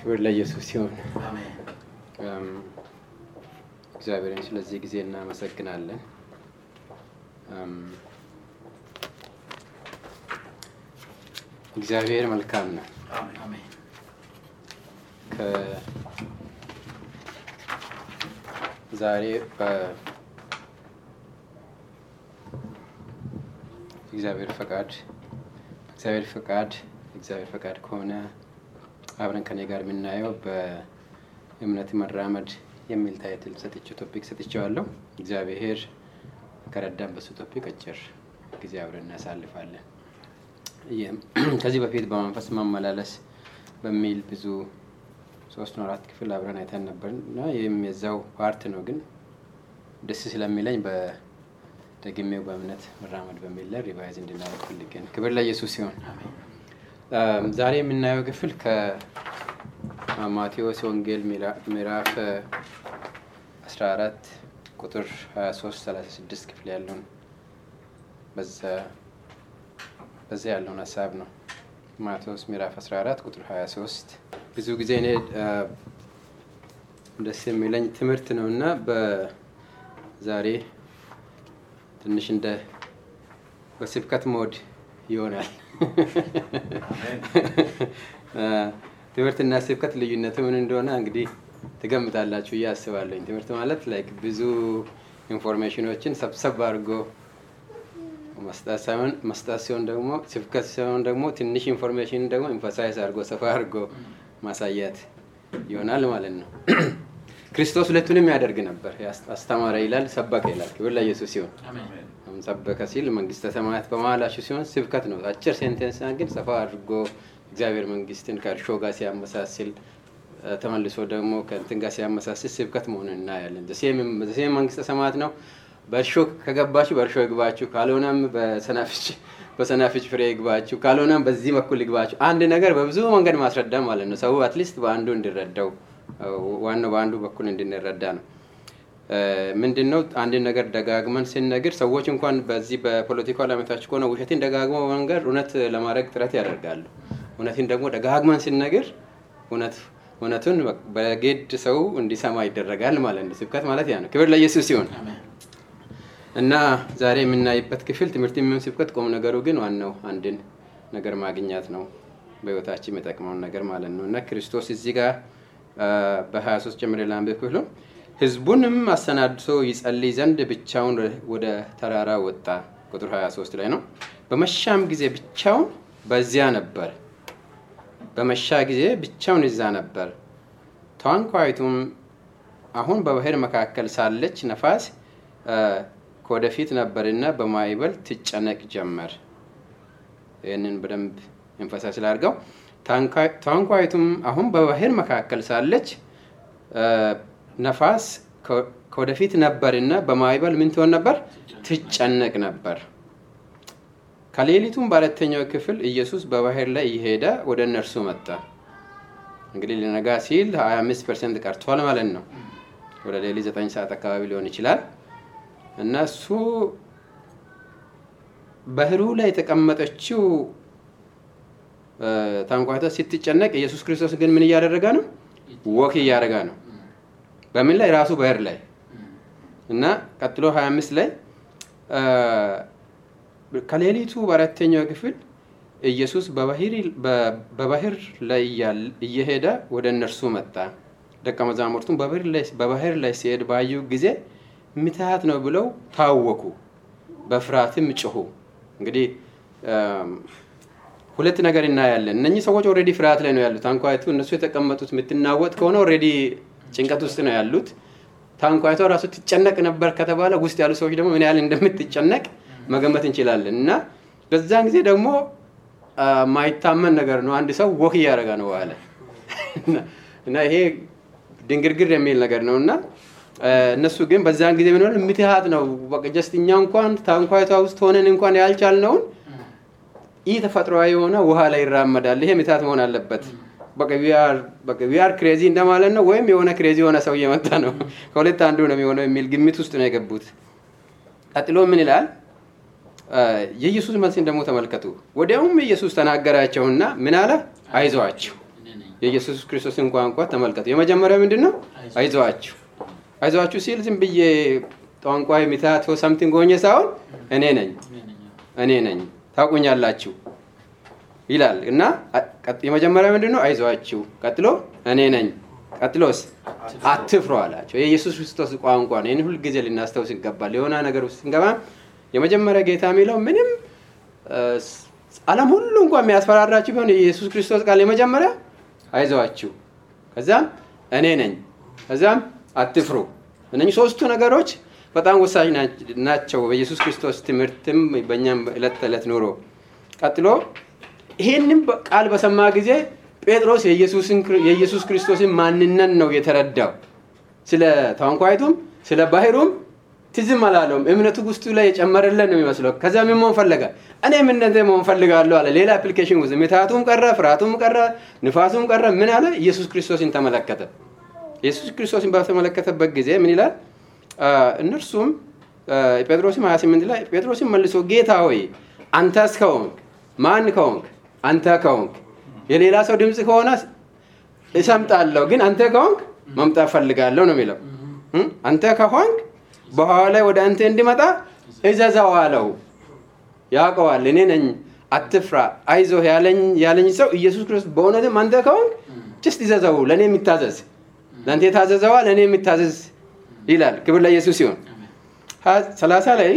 ክብር ለኢየሱስ ሲሆን አሜን። እግዚአብሔርን ስለዚህ ጊዜ እናመሰግናለን። እም፣ እግዚአብሔር መልካም ነው። አሜን። አሜን። ከዛሬ እግዚአብሔር ፈቃድ እግዚአብሔር ፈቃድ እግዚአብሔር ፈቃድ ከሆነ አብረን ከኔ ጋር የምናየው በእምነት መራመድ የሚል ታይትል ሰጥቼ ቶፒክ ሰጥቼዋለሁ። እግዚአብሔር ከረዳን በሱ ቶፒክ አጭር ጊዜ አብረን እናሳልፋለን። ይህም ከዚህ በፊት በመንፈስ መመላለስ በሚል ብዙ ሶስት ነው አራት ክፍል አብረን አይተን ነበር እና ይህም የዛው ፓርት ነው። ግን ደስ ስለሚለኝ በደግሜው በእምነት መራመድ በሚል ላይ ሪቫይዝ እንድናደርግ ፈልጌ ነው። ክብር ለኢየሱስ ሲሆን አሜን። ዛሬ የምናየው ክፍል ከማቴዎስ ወንጌል ምዕራ- ምዕራፍ 14 ቁጥር 23 36 ክፍል ያለውን በዛ በዛ ያለውን ሀሳብ ነው። ማቴዎስ ምዕራፍ 14 ቁጥር 23 ብዙ ጊዜ እኔ አ፣ ደስ የሚለኝ ትምህርት ነው እና በዛሬ ትንሽ እንደ በስብከት ሞድ ይሆናል። አ፣ ትምህርትና ስብከት ልዩነቱ ምን እንደሆነ እንግዲህ ትገምታላችሁ ብዬ አስባለሁኝ። ትምህርት ማለት ላይክ ብዙ ኢንፎርሜሽኖችን ሰብሰብ አድርጎ መስጠት ሳይሆን መስጠት ሲሆን ደግሞ ስብከት ሲሆን ደግሞ ትንሽ ኢንፎርሜሽን ደግሞ ኢንፈሳይዝ አድርጎ ሰፋ አድርጎ ማሳየት ይሆናል ማለት ነው። ክርስቶስ ሁለቱንም ያደርግ ነበር። ያስ- አስተማረ ይላል፣ ሰበከ ይላል። ክብር ለኢየሱስ ሲሆን አሜን። አሁን ሰበከ ሲል መንግስተ ሰማያት በመሀላችሁ ሲሆን ስብከት ነው። አጭር ሴንቴንስ ግን ሰፋ አድርጎ እግዚአብሔር መንግስትን ከእርሾ ጋር ሲያመሳስል እ፣ ተመልሶ ደግሞ ከእንትን ጋር ሲያመሳስል ስብከት መሆኑን እናያለን። ሴም መንግስተ ሰማያት ነው። በእርሾ ከገባችሁ በእርሾ ይግባችሁ፣ ካልሆነም በሰናፍጭ በሰናፍጭ ፍሬ ይግባችሁ፣ ካልሆነም በዚህ በኩል ይግባችሁ። አንድ ነገር በብዙ መንገድ ማስረዳ ማለት ነው። ሰው አትሊስት በአንዱ እንዲረዳው እ፣ ዋናው በአንዱ በኩል እንድንረዳ ነው። ምንድን ነው አንድ ነገር ደጋግመን ስንነግር ሰዎች እንኳን በዚህ በፖለቲካው ዓለማታችን ከሆነ ውሸትን ደጋግመው መንገር እውነት ለማድረግ ጥረት ያደርጋሉ። እውነትን ደግሞ ደጋግመን ስንነግር እውነት እውነቱን በግድ ሰው እንዲሰማ ይደረጋል ማለት ነው። ስብከት ማለት ያ ነው። ክብር ለኢየሱስ ሲሆን አሜን። እና ዛሬ የምናይበት ክፍል ትምህርት የሚሆን ስብከት ቁም ነገሩ ግን ዋናው አንድን ነገር ማግኘት ነው፣ በህይወታችን የሚጠቅመውን ነገር ማለት ነው። እና ክርስቶስ እዚህ ጋር በ23 ጀምሬ ላንብብ ክፍሉ ህዝቡንም አሰናድቶ ይጸልይ ዘንድ ብቻውን ወደ ተራራ ወጣ። ቁጥር 23 ላይ ነው። በመሻም ጊዜ ብቻውን በዚያ ነበር። በመሻ ጊዜ ብቻውን እዛ ነበር። ታንኳይቱም አሁን በባህር መካከል ሳለች ነፋስ አ፣ ከወደፊት ነበርና በማዕበል ትጨነቅ ጀመር። ይህንን በደንብ ኤንፈሳይዝ ስላድርገው ታንኳይቱም አሁን በባህር መካከል ሳለች አ፣ ነፋስ ከ- ከወደፊት ነበርና በማዕበል ምን ትሆን ነበር? ትጨነቅ ነበር። ከሌሊቱም በአራተኛው ክፍል ኢየሱስ በባህር ላይ እየሄደ ወደ እነርሱ መጣ። እንግዲህ ሊነጋ ሲል 25 ፐርሰንት ቀርቷል ማለት ነው። ወደ ሌሊት 9 ሰዓት አካባቢ ሊሆን ይችላል። እና እሱ ባህሩ ላይ የተቀመጠችው እ፣ ታንኳቷ ስትጨነቅ ኢየሱስ ክርስቶስ ግን ምን እያደረገ ነው? ወክ እያደረገ ነው። በምን ላይ? ራሱ ባህር ላይ እና ቀጥሎ 25 ላይ እ፣ ከሌሊቱ በአራተኛው ክፍል ኢየሱስ በባህር- በ- በባህር ላይ እያለ- እየሄደ ወደ እነርሱ መጣ። ደቀ መዛሙርቱም በባህር ላይ- በባህር ላይ ሲሄድ ባዩ ጊዜ ምትሃት ነው ብለው ታወኩ፣ በፍርሃትም ጮኹ። እንግዲህ እም፣ ሁለት ነገር እናያለን። እነኚህ ሰዎች ኦልሬዲ ፍርሃት ላይ ነው ያሉት። ታንኳይቱ እነሱ የተቀመጡት የምትናወጥ ከሆነ ኦልሬዲ ጭንቀት ውስጥ ነው ያሉት። ታንኳይቷ ራሱ ትጨነቅ ነበር ከተባለ ውስጥ ያሉ ሰዎች ደግሞ ምን ያህል እንደምትጨነቅ መገመት እንችላለን። እና በዛን ጊዜ ደግሞ አ፣ ማይታመን ነገር ነው። አንድ ሰው ወክ እያደረገ ነው አለ እና ይሄ ድንግርግር የሚል ነገር ነው እና አ፣ እነሱ ግን በዛን ጊዜ ምን ሆነ? ምትሃት ነው በቃ ጀስት እኛ እንኳን ታንኳይቷ ውስጥ ሆነን እንኳን ያልቻልነውን ይህ ተፈጥሯዊ የሆነ ውሃ ላይ ይራመዳል። ይሄ ምትሃት መሆን አለበት። በቃ ዊአር ክሬዚ እንደማለት ነው፣ ወይም የሆነ ክሬዚ የሆነ ሰው እየመጣ ነው። ከሁለት አንዱ ነው የሚሆነው የሚል ግምት ውስጥ ነው የገቡት። ቀጥሎ ምን ይላል? አ፣ የኢየሱስ መልስን ደግሞ ተመልከቱ። ወዲያውም ኢየሱስ ተናገራቸውና ምን አለ? አይዟችሁ እኔ ነኝ። የኢየሱስ ክርስቶስን ቋንቋ ተመልከቱ። የመጀመሪያ ምንድን ነው? አይዟችሁ አይዟችሁ ሲል ዝም ብዬ ቋንቋ የሚታቶ ሰምቲንግ ሆኜ ሳይሆን እኔ ነኝ እኔ ነኝ ታውቁኛላችሁ ይላል እና የመጀመሪያ ምንድን ነው? አይዟችሁ። ቀጥሎ እኔ ነኝ። ቀጥሎስ አትፍሩ አላቸው። የኢየሱስ ክርስቶስ ቋንቋ ነው። ይህን ሁልጊዜ ልናስታውስ ይገባል። የሆነ ነገር ውስጥ ስንገባ የመጀመሪያ ጌታ የሚለው ምንም ዓለም ሁሉ እንኳን የሚያስፈራራችሁ ቢሆን የኢየሱስ ክርስቶስ ቃል የመጀመሪያ አይዟችሁ፣ ከዛም እኔ ነኝ፣ ከዛም አትፍሩ። እነኚህ ሶስቱ ነገሮች በጣም ወሳኝ ናቸው በኢየሱስ ክርስቶስ ትምህርትም በእኛም ዕለት ተዕለት ኑሮ። ቀጥሎ ይሄንም ቃል በሰማ ጊዜ ጴጥሮስ የኢየሱስ ክርስቶስን ማንነት ነው የተረዳው። ስለ ታንኳይቱም ስለ ባህሩም ትዝም አላለውም። እምነቱ ውስጡ ላይ የጨመረለን ነው የሚመስለው። ከዛ ምን መሆን ፈለገ? እኔም እንደንተ መሆን ፈልጋለሁ አለ። ሌላ አፕሊኬሽን ውስጥ ምትሃቱም ቀረ፣ ፍርሃቱም ቀረ፣ ንፋሱም ቀረ። ምን አለ? ኢየሱስ ክርስቶስን ተመለከተ። ኢየሱስ ክርስቶስን በተመለከተበት ጊዜ ምን ይላል? እነርሱም ጴጥሮስም 28 ላይ ጴጥሮስም መልሶ ጌታ ሆይ አንተስ ከሆንክ ማን ከሆንክ አንተ ከሆንክ የሌላ ሰው ድምፅ ከሆነ እሰምጣለሁ፣ ግን አንተ ከሆንክ መምጣት ፈልጋለሁ ነው የሚለው። አንተ ከሆንክ በኋላ ላይ ወደ አንተ እንዲመጣ እዘዘው አለው። ያውቀዋል። እኔ ነኝ፣ አትፍራ፣ አይዞህ ያለኝ ሰው ኢየሱስ ክርስቶስ በእውነትም አንተ ከሆንክ ጭስት ይዘዘው፣ ለእኔ የሚታዘዝ ለአንተ የታዘዘዋ ለእኔ የሚታዘዝ ይላል። ክብር ለኢየሱስ ሲሆን ሰላሳ ላይ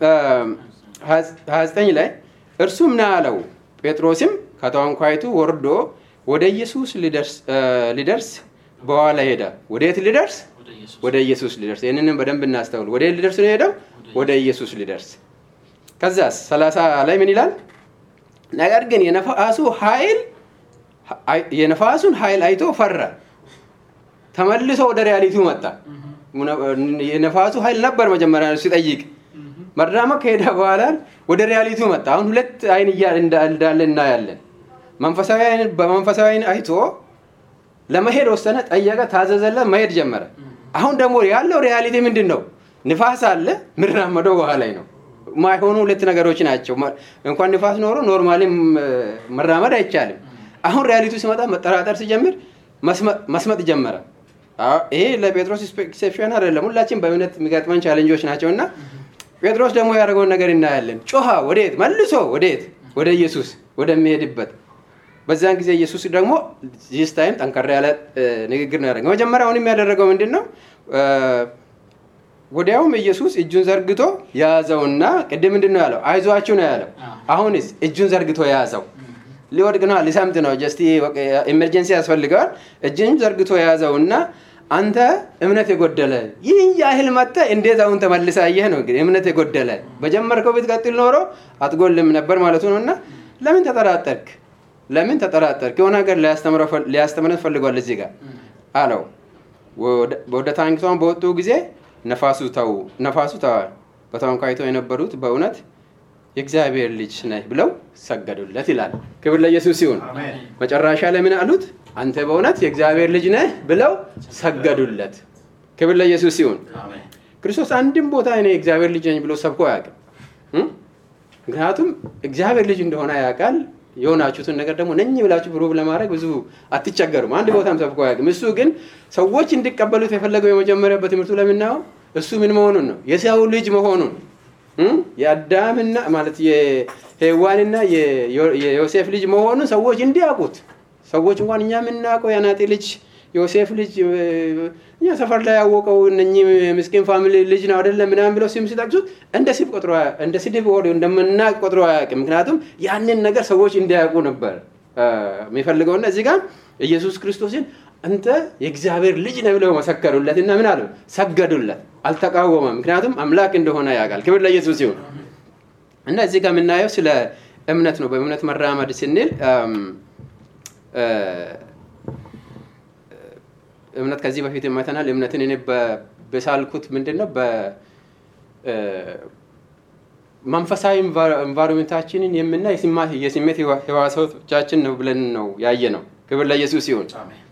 ሀያ ዘጠኝ ላይ እርሱም ና አለው። ጴጥሮስም ከታንኳይቱ ወርዶ ወደ ኢየሱስ ሊደርስ በኋላ ሄደ። ወዴት ሊደርስ? ወደ ኢየሱስ ሊደርስ። ይህንንም በደንብ እናስተውል። ወደ ሊደርስ ነው የሄደው? ወደ ኢየሱስ ሊደርስ። ከዛስ ሰላሳ ላይ ምን ይላል? ነገር ግን የነፋሱ ኃይል የነፋሱን ኃይል አይቶ ፈራ። ተመልሶ ወደ ሪያሊቲው መጣ። የነፋሱ ኃይል ነበር መጀመሪያ ሲጠይቅ መራመድ ከሄደ በኋላ ወደ ሪያሊቲው መጣ። አሁን ሁለት አይን እንዳለ እናያለን። በመንፈሳዊ አይን አይቶ ለመሄድ ወሰነ፣ ጠየቀ፣ ታዘዘለ፣ መሄድ ጀመረ። አሁን ደግሞ ያለው ሪያሊቲ ምንድን ነው? ንፋስ አለ፣ ምራመደው ውሃ ላይ ነው። ማይሆኑ ሁለት ነገሮች ናቸው። እንኳን ንፋስ ኖሮ ኖርማሊ መራመድ አይቻልም። አሁን ሪያሊቲ ሲመጣ መጠራጠር ሲጀምር መስመጥ ጀመረ። ይሄ ለጴጥሮስ ኤክሴፕሽን አይደለም። ሁላችን በእምነት የሚገጥመን ቻሌንጆች ናቸው እና ጴጥሮስ ደግሞ ያደረገውን ነገር እናያለን። ጮኸ። ወዴት? መልሶ ወዴት? ወደ ኢየሱስ ወደሚሄድበት። በዚያን ጊዜ ኢየሱስ ደግሞ ዚስ ታይም ጠንከር ያለ ንግግር ነው ያደረገው። መጀመሪያ አሁንም ያደረገው ምንድን ነው? ወዲያውም ኢየሱስ እጁን ዘርግቶ ያዘውና ቅድም ምንድን ነው ያለው? አይዟችሁ ነው ያለው። አሁንስ እጁን ዘርግቶ የያዘው ሊወድቅ ነው፣ ሊሰምጥ ነው። ጀስት ኢመርጀንሲ ያስፈልገዋል። እጅን ዘርግቶ የያዘውና አንተ እምነት የጎደለ ይህን ያህል መጥተ እንዴት አሁን ተመልሰ አየህ ነው እንግዲህ እምነት የጎደለ በጀመርከው ብትቀጥል ኖሮ አትጎልም ነበር ማለቱ ነው እና ለምን ተጠራጠርክ ለምን ተጠራጠርክ የሆነ ነገር ሊያስተምረን ፈልጓል እዚህ ጋር አለው ወደ ታንኪቷን በወጡ ጊዜ ነፋሱ ተው ነፋሱ ተዋል በታንኳይቶ የነበሩት በእውነት የእግዚአብሔር ልጅ ነህ ብለው ሰገዱለት ይላል ክብር ለኢየሱስ ሲሆን መጨረሻ ላይ ምን አሉት አንተ በእውነት የእግዚአብሔር ልጅ ነህ ብለው ሰገዱለት ክብር ለኢየሱስ ሲሆን ክርስቶስ አንድም ቦታ እኔ የእግዚአብሔር ልጅ ነኝ ብሎ ሰብኮ አያውቅም ምክንያቱም እግዚአብሔር ልጅ እንደሆነ ያውቃል የሆናችሁትን ነገር ደግሞ ነኝ ብላችሁ ፕሩቭ ለማድረግ ብዙ አትቸገሩም አንድ ቦታም ሰብኮ አያውቅም እሱ ግን ሰዎች እንዲቀበሉት የፈለገው የመጀመሪያ በትምህርቱ ለምናየው እሱ ምን መሆኑን ነው የሰው ልጅ መሆኑን የአዳምና ማለት የሄዋንና የዮሴፍ ልጅ መሆኑን ሰዎች እንዲያውቁት ሰዎች እንኳን እኛ የምናውቀው የአናጤ ልጅ ዮሴፍ ልጅ እኛ ሰፈር ላይ ያወቀው እነኚህ ምስኪን ፋሚሊ ልጅ ነው አይደለም ምናምን ብለው ስም ሲጠቅሱት እንደ ስድብ ቆጥሮ እንደ ስድብ ወደ እንደምናቅ ቆጥሮ አያውቅም። ምክንያቱም ያንን ነገር ሰዎች እንዲያውቁ ነበር የሚፈልገውና እዚህ ጋር ኢየሱስ ክርስቶስን አንተ የእግዚአብሔር ልጅ ነህ ብለው መሰከሩለት እና ምን አለው? ሰገዱለት። አልተቃወመም። ምክንያቱም አምላክ እንደሆነ ያውቃል። ክብር ለኢየሱስ ይሁን እና እዚህ ጋር የምናየው ስለ እምነት ነው። በእምነት መራመድ ስንል እምነት ከዚህ በፊት የማይተናል እምነትን እኔ በሳልኩት ምንድን ነው መንፈሳዊ ኢንቫይሮሜንታችንን የምና የስሜት ህዋሳቶቻችን ነው ብለን ነው ያየ ነው። ክብር ለኢየሱስ ሲሆን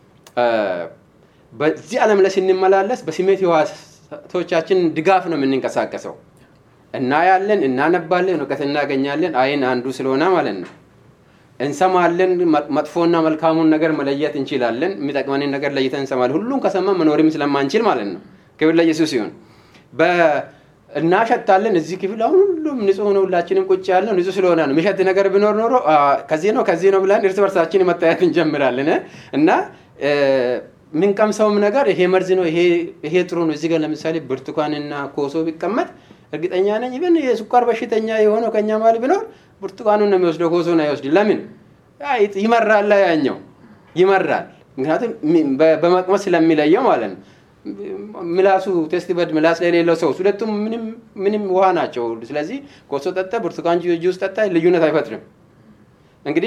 በዚህ ዓለም ላይ ስንመላለስ በስሜት ህዋሳቶቻችን ድጋፍ ነው የምንንቀሳቀሰው። እናያለን፣ እናነባለን፣ እውቀት እናገኛለን። አይን አንዱ ስለሆነ ማለት ነው። እንሰማለን። መ- መጥፎና መልካሙን ነገር መለየት እንችላለን። የሚጠቅመንን ነገር ለይተን እንሰማለን። ሁሉም ከሰማን መኖርም ስለማንችል ማለት ነው። ክብር ለኢየሱስ ይሁን። በ- እናሸታለን። እዚህ ክፍል አሁን ሁሉም ንጹህ ነው። ሁላችንም ቁጭ ያለ ንጹህ ስለሆነ ነው። የሚሸት ነገር ቢኖር ኖሮ አ፣ ከዚህ ነው ከዚህ ነው ብለን እርስ በርሳችን መታየት እንጀምራለን እ? እና እ፣ የምንቀምሰውም ነገር ይሄ መርዝ ነው፣ ይሄ ይሄ ጥሩ ነው። እዚህ ጋር ለምሳሌ ብርቱካንና ኮሶ ቢቀመጥ እርግጠኛ ነኝ ኢቨን የስኳር በሽተኛ የሆነው ከኛ ማል ቢኖር ብርቱካኑን ነው የሚወስደው፣ ኮሶን አይወስድ። ለምን አይ፣ ይመራል፣ ያኛው ይመራል። ምክንያቱም ሚ- በ- በመቅመስ ስለሚለየው ማለት ነው። ምላሱ ቴስት በድ ምላስ ላይ የሌለው ሰው ሁለቱም ምንም ምንም ውሃ ናቸው። ስለዚህ ኮሶ ጠጣ፣ ብርቱካን ጁ- ጁስ ጠጣ ልዩነት አይፈጥርም። እንግዲህ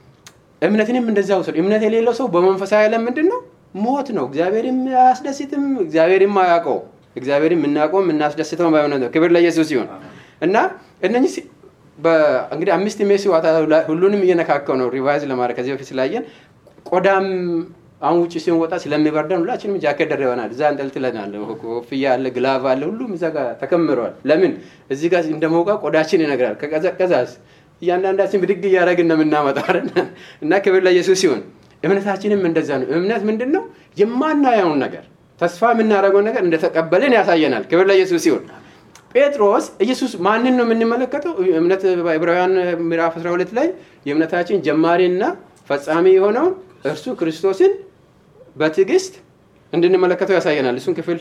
እምነትንም እንደዛ ውሰድ። እምነት የሌለው ሰው በመንፈሳዊ ዓለም ምንድን ነው? ሞት ነው። እግዚአብሔርም አያስደስትም፣ እግዚአብሔርም አያውቀው። እግዚአብሔርም የምናውቀው የምናስደስተው በእምነት ነው። ክብር ለኢየሱስ ይሁን እና እነኚህ ሲ- በ- እንግዲህ አምስት ሜሲ ዋታ ሁሉንም እየነካከው ነው ሪቫይዝ ለማድረግ ከዚህ በፊት ስላየን ቆዳም አሁን ውጭ ሲሆን ወጣ ስለሚበርደን ሁላችንም ጃኬት ደርበናል። እዛ እንጠልጥለናል። ኮፍያ አለ፣ ግላቭ አለ፣ ሁሉም እዛ ጋር ተከምረዋል። ለምን እዚህ ጋር እንደሞቃ ቆዳችን ይነግራል። ከቀዘቀዛስ እያንዳንዳችን ብድግ እያደረግን ነው የምናመጣው አይደል? እና ክብር ለኢየሱስ ሲሆን እምነታችንም እንደዛ ነው። እምነት ምንድን ነው? የማናየውን ነገር ተስፋ የምናደርገውን ነገር እንደተቀበልን ያሳየናል። ክብር ለኢየሱስ ሲሆን ጴጥሮስ ኢየሱስ ማንን ነው የምንመለከተው? እምነት በዕብራውያን ምዕራፍ 12 ላይ የእምነታችን ጀማሪና ፈጻሚ የሆነውን እርሱ ክርስቶስን በትዕግስት እንድንመለከተው ያሳየናል። እሱን ክፍል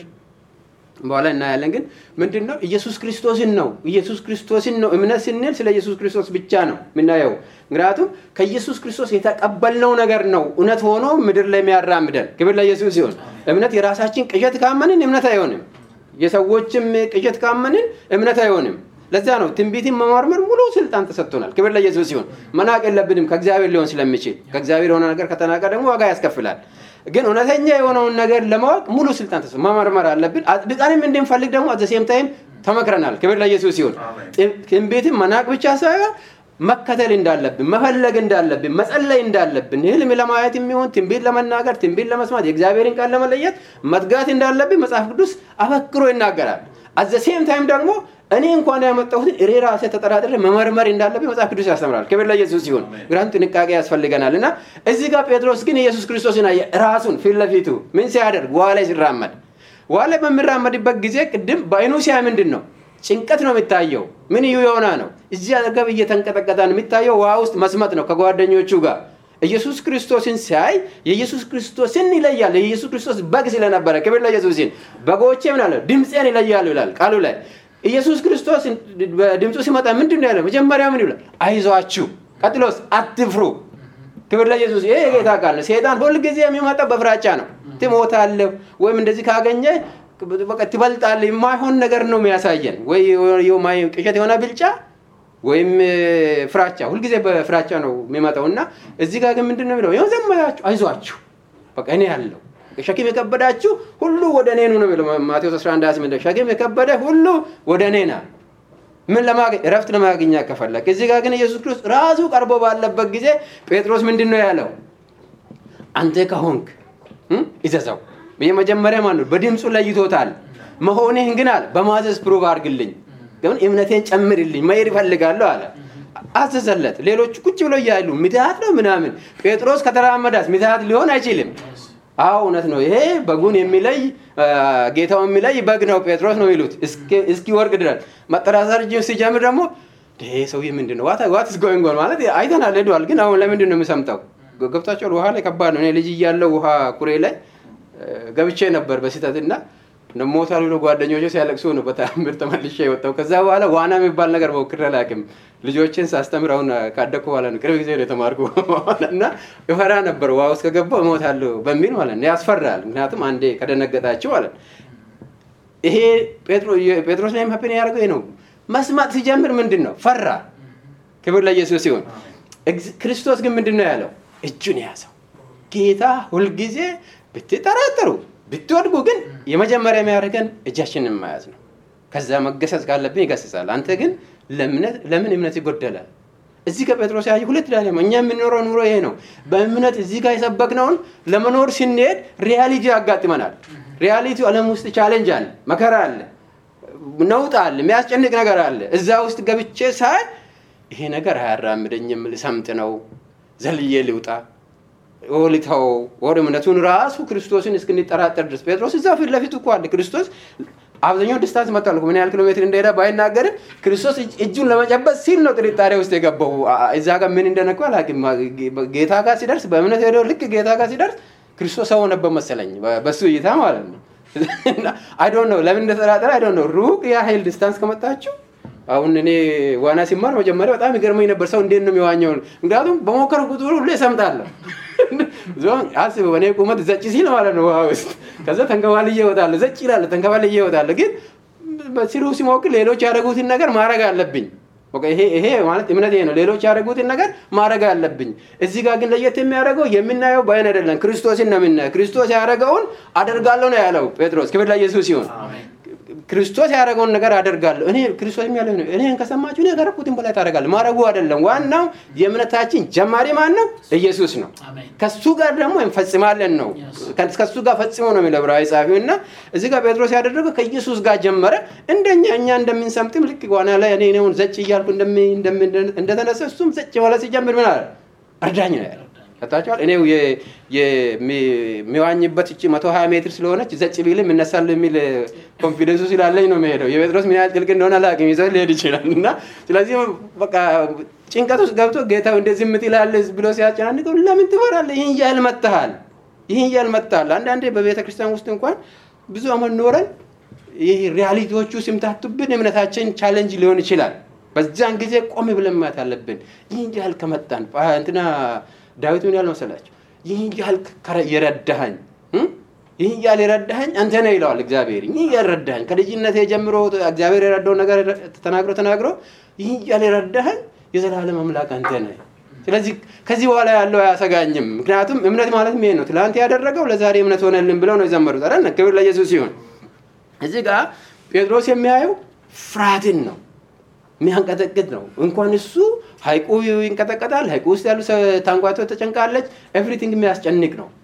በኋላ እናያለን። ግን ምንድን ነው ኢየሱስ ክርስቶስን ነው ኢየሱስ ክርስቶስን ነው እምነት ስንል ስለ ኢየሱስ ክርስቶስ ብቻ ነው የምናየው። ምክንያቱም ከኢየሱስ ክርስቶስ የተቀበልነው ነገር ነው እውነት ሆኖ ምድር ላይ የሚያራምደን። ክብር ለኢየሱስ ሲሆን እምነት የራሳችን ቅዠት ካመንን እምነት አይሆንም። የሰዎችም ቅዠት ካመንን እምነት አይሆንም። ለዛ ነው ትንቢትን መመርመር ሙሉ ስልጣን ተሰጥቶናል። ክብር ለኢየሱስ ሲሆን መናቅ የለብንም ከእግዚአብሔር ሊሆን ስለሚችል። ከእግዚአብሔር የሆነ ነገር ከተናቀ ደግሞ ዋጋ ያስከፍላል። ግን እውነተኛ የሆነውን ነገር ለማወቅ ሙሉ ስልጣን ተሰ መመርመር አለብን። አጥብቀንም እንድንፈልግ ደግሞ አዘሴም ታይም ተመክረናል። ክብር ለኢየሱስ ሲሆን ትንቢትን መናቅ ብቻ ሳይሆን መከተል እንዳለብን፣ መፈለግ እንዳለብን፣ መጸለይ እንዳለብን፣ ህልም ለማየት የሚሆን ትንቢት ለመናገር፣ ትንቢት ለመስማት፣ የእግዚአብሔርን ቃል ለመለየት መትጋት እንዳለብን መጽሐፍ ቅዱስ አበክሮ ይናገራል። አዘሴም ታይም ደግሞ እኔ እንኳን ያመጣሁትን እኔ ራሴ ተጠራጥሬ መመርመር እንዳለብኝ መጽሐፍ ቅዱስ ያስተምራል። ክብር ለኢየሱስ ሲሆን ምክንያቱም ጥንቃቄ ያስፈልገናል እና እዚህ ጋር ጴጥሮስ ግን ኢየሱስ ክርስቶስን አየ። ራሱን ፊት ለፊቱ ምን ሲያደርግ ውሃ ላይ ሲራመድ ውሃ ላይ በሚራመድበት ጊዜ ቅድም በአይኑ ሲያይ ምንድን ነው ጭንቀት ነው የሚታየው። ምን እዩ የሆነ ነው እዚህ አጠገብ እየተንቀጠቀጠ ነው የሚታየው። ውሃ ውስጥ መስመጥ ነው ከጓደኞቹ ጋር ኢየሱስ ክርስቶስን ሲያይ የኢየሱስ ክርስቶስን ይለያል። የኢየሱስ ክርስቶስ በግ ስለነበረ ክብር ለኢየሱስ ሲል በጎቼ ምን አለ ድምፄን ይለያሉ ይላል ቃሉ ላይ ኢየሱስ ክርስቶስ ድምፁ ሲመጣ ምንድን ነው ያለው? መጀመሪያ ምን ይላል? አይዟችሁ። ቀጥሎስ አትፍሩ። ክብር ለኢየሱስ። ይሄ የጌታ ቃል ነው። ሴጣን ሁልጊዜ የሚመጣው በፍራቻ ነው። ትሞታለህ ወይም እንደዚህ ካገኘ በቃ ትበልጣለህ። የማይሆን ነገር ነው የሚያሳየን፣ ወይ ቅዠት የሆነ ብልጫ ወይም ፍራቻ። ሁልጊዜ በፍራቻ ነው የሚመጣው እና እዚህ ጋር ግን ምንድን ነው የሚለው? ይኸው ዘመያችሁ፣ አይዟችሁ፣ በቃ እኔ ያለው ሸክም የከበዳችሁ ሁሉ ወደ እኔ ኑ ነው የሚለው ማቴዎስ 11 28 ሸክም የከበደ ሁሉ ወደ እኔ ና ምን ለማግኘት እረፍት ለማግኘት ከፈለግ እዚህ ጋር ግን ኢየሱስ ክርስቶስ ራሱ ቀርቦ ባለበት ጊዜ ጴጥሮስ ምንድን ነው ያለው አንተ ከሆንክ ይዘዘው የመጀመሪያ ማን ነው በድምፁ ለይቶታል መሆንህን ግን አለ በማዘዝ ፕሩቭ አድርግልኝ ግን እምነቴን ጨምርልኝ መሄድ ይፈልጋለሁ አለ አዘዘለት ሌሎች ቁጭ ብለው እያሉ ምትሃት ነው ምናምን ጴጥሮስ ከተራመዳት ምትሃት ሊሆን አይችልም አዎ እውነት ነው። ይሄ በጉን የሚለይ ጌታው የሚለይ በግ ነው ጴጥሮስ ነው ይሉት እስኪ ወርቅ ድረስ መጠራጠር ሲጀምር ደግሞ ይሄ ሰውዬ ምንድን ነው ዋት ስ ጎይንግ ኦን ማለት አይተናል ሄደዋል። ግን አሁን ለምንድን ነው የምሰምጠው? ገብታችኋል? ውሃ ላይ ከባድ ነው። እኔ ልጅ እያለው ውሃ ኩሬ ላይ ገብቼ ነበር በስህተት እና ሞታል ብሎ ጓደኞቼ ሲያለቅሱ ነው በተአምር ተመልሼ የወጣው። ከዛ በኋላ ዋና የሚባል ነገር ሞክሬ አላውቅም። ልጆችን ሳስተምር አሁን ካደኩ በኋላ ነው ቅርብ ጊዜ ነው የተማርኩ እና እፈራ ነበር ውሃ ውስጥ ከገባሁ እሞታለሁ በሚል ማለት ነው። ያስፈራል። ምክንያቱም አንዴ ከደነገጣችሁ ማለት ይሄ ጴጥሮስ ላይ ሀፕን ያደርገው ነው። መስማት ሲጀምር ምንድን ነው ፈራ። ክብር ለኢየሱስ ሲሆን ክርስቶስ ግን ምንድን ነው ያለው? እጁን የያዘው ጌታ ሁልጊዜ ብትጠራጠሩ ብትወድቁ ግን የመጀመሪያ የሚያደርገን እጃችንን መያዝ ነው። ከዛ መገሰጽ ካለብን ይገስጻል። አንተ ግን ለምን እምነት ይጎደላል? እዚህ ከጴጥሮስ ያየ ሁለት ዳለ እኛ የምንኖረው ኑሮ ይሄ ነው። በእምነት እዚህ ጋር የሰበክነውን ለመኖር ስንሄድ ሪያሊቲ ያጋጥመናል። ሪያሊቲ ዓለም ውስጥ ቻሌንጅ አለ፣ መከራ አለ፣ ነውጥ አለ፣ የሚያስጨንቅ ነገር አለ። እዛ ውስጥ ገብቼ ሳይ ይሄ ነገር አያራምደኝም፣ ልሰምጥ ነው ዘልዬ ልውጣ ልተው ወደ እምነቱን ራሱ ክርስቶስን እስክንጠራጠር ድረስ ጴጥሮስ እዛ ፊት ለፊት እኮ አለ ክርስቶስ አብዛኛው ዲስታንስ መጥቷል ምን ያህል ኪሎ ሜትር እንደሄደ ባይናገርም ክርስቶስ እጁን ለመጨበጥ ሲል ነው ጥርጣሬ ውስጥ የገባው እዛ ጋር ምን እንደነኩ አላውቅም ጌታ ጋር ሲደርስ በእምነት ሄደው ልክ ጌታ ጋር ሲደርስ ክርስቶስ ሰው ነበር መሰለኝ በሱ እይታ ማለት ነው አይዶን ነው ለምን እንደተጠራጠረ አይዶን ነው ሩቅ ያህል ዲስታንስ ከመጣችሁ አሁን እኔ ዋና ሲማር መጀመሪያ በጣም ይገርመኝ ነበር ሰው እንዴት ነው የሚዋኘው ምክንያቱም በሞከር ቁጥር ሁሉ እሰምጣለሁ አስብ እኔ ቁመት ዘጭ ሲል ማለት ነው ውሃ ውስጥ ከዛ ተንከባልዬ እወጣለሁ ዘጭ ይላለ ተንከባልዬ እወጣለሁ ግን ሲሉ ሲሞክር ሌሎች ያደረጉትን ነገር ማድረግ አለብኝ ይሄ ይሄ ማለት እምነት ነው ሌሎች ያደረጉትን ነገር ማድረግ አለብኝ እዚህ ጋር ግን ለየት የሚያደርገው የምናየው በአይን አይደለም ክርስቶስን ነው የምናየው ክርስቶስ ያደረገውን አደርጋለሁ ነው ያለው ጴጥሮስ ክብር ለኢየሱስ ሲሆን ክርስቶስ ያደረገውን ነገር አደርጋለሁ እኔ ክርስቶስ ያለ እኔን ከሰማችሁ እኔ ያደረኩትን በላይ ታደርጋለህ ማድረጉ አይደለም ዋናው የእምነታችን ጀማሪ ማን ነው ኢየሱስ ነው ከሱ ጋር ደግሞ እንፈጽማለን ነው ከሱ ጋር ፈጽሞ ነው የሚለው ዕብራዊ ጸሐፊው እና እዚህ ጋር ጴጥሮስ ያደረገው ከኢየሱስ ጋር ጀመረ እንደኛ እኛ እንደምንሰምጥም ልክ ዋና ላይ እኔ ሆን ዘጭ እያልኩ እንደተነሳ እሱም ዘጭ በኋላ ሲጀምር ምን አለ እርዳኝ ነው ያለ ከታቸዋል እኔው የሚዋኝበት እቺ መቶ ሀያ ሜትር ስለሆነች ዘጭ ቢልም እነሳል የሚል ኮንፊደንሱ ስላለኝ ነው የሚሄደው የጴጥሮስ ምን ያህል ጥልቅ እንደሆነ አላውቅም ይዘው ሊሄድ ይችላል እና ስለዚህ በቃ ጭንቀት ውስጥ ገብቶ ጌታው እንደዚህ ምትላል ብሎ ሲያጨናንቀው ለምን ትፈራለህ ይህን ያህል መጥተሃል ይህን ያህል መጥተሃል አንዳንዴ በቤተ ክርስቲያን ውስጥ እንኳን ብዙ አመት ኖረን ይህ ሪያሊቲዎቹ ሲምታቱብን እምነታችን ቻለንጅ ሊሆን ይችላል በዛን ጊዜ ቆም ብለን ማየት አለብን ይህን ያህል ከመጣን እንትና ዳዊት ምን ያህል መሰላቸው ይህን ያህል የረዳኸኝ ይህን ያህል የረዳኸኝ አንተ ነህ ይለዋል እግዚአብሔር ይህን ያህል ረዳኸኝ ከልጅነት ጀምሮ እግዚአብሔር የረዳው ነገር ተናግሮ ተናግሮ ይህን ያህል የረዳኸኝ የዘላለም አምላክ አንተ ነህ ስለዚህ ከዚህ በኋላ ያለው አያሰጋኝም ምክንያቱም እምነት ማለት ይሄ ነው ትላንት ያደረገው ለዛሬ እምነት ሆነልን ብለው ነው የዘመሩት አረ ክብር ለኢየሱስ ሲሆን እዚህ ጋር ጴጥሮስ የሚያየው ፍርሃትን ነው የሚያንቀጠቅጥ ነው እንኳን እሱ ሀይቁ ይንቀጠቀጣል ሀይቁ ውስጥ ያሉ ታንጓቶ ተጨንቃለች ኤቭሪቲንግ የሚያስጨንቅ ነው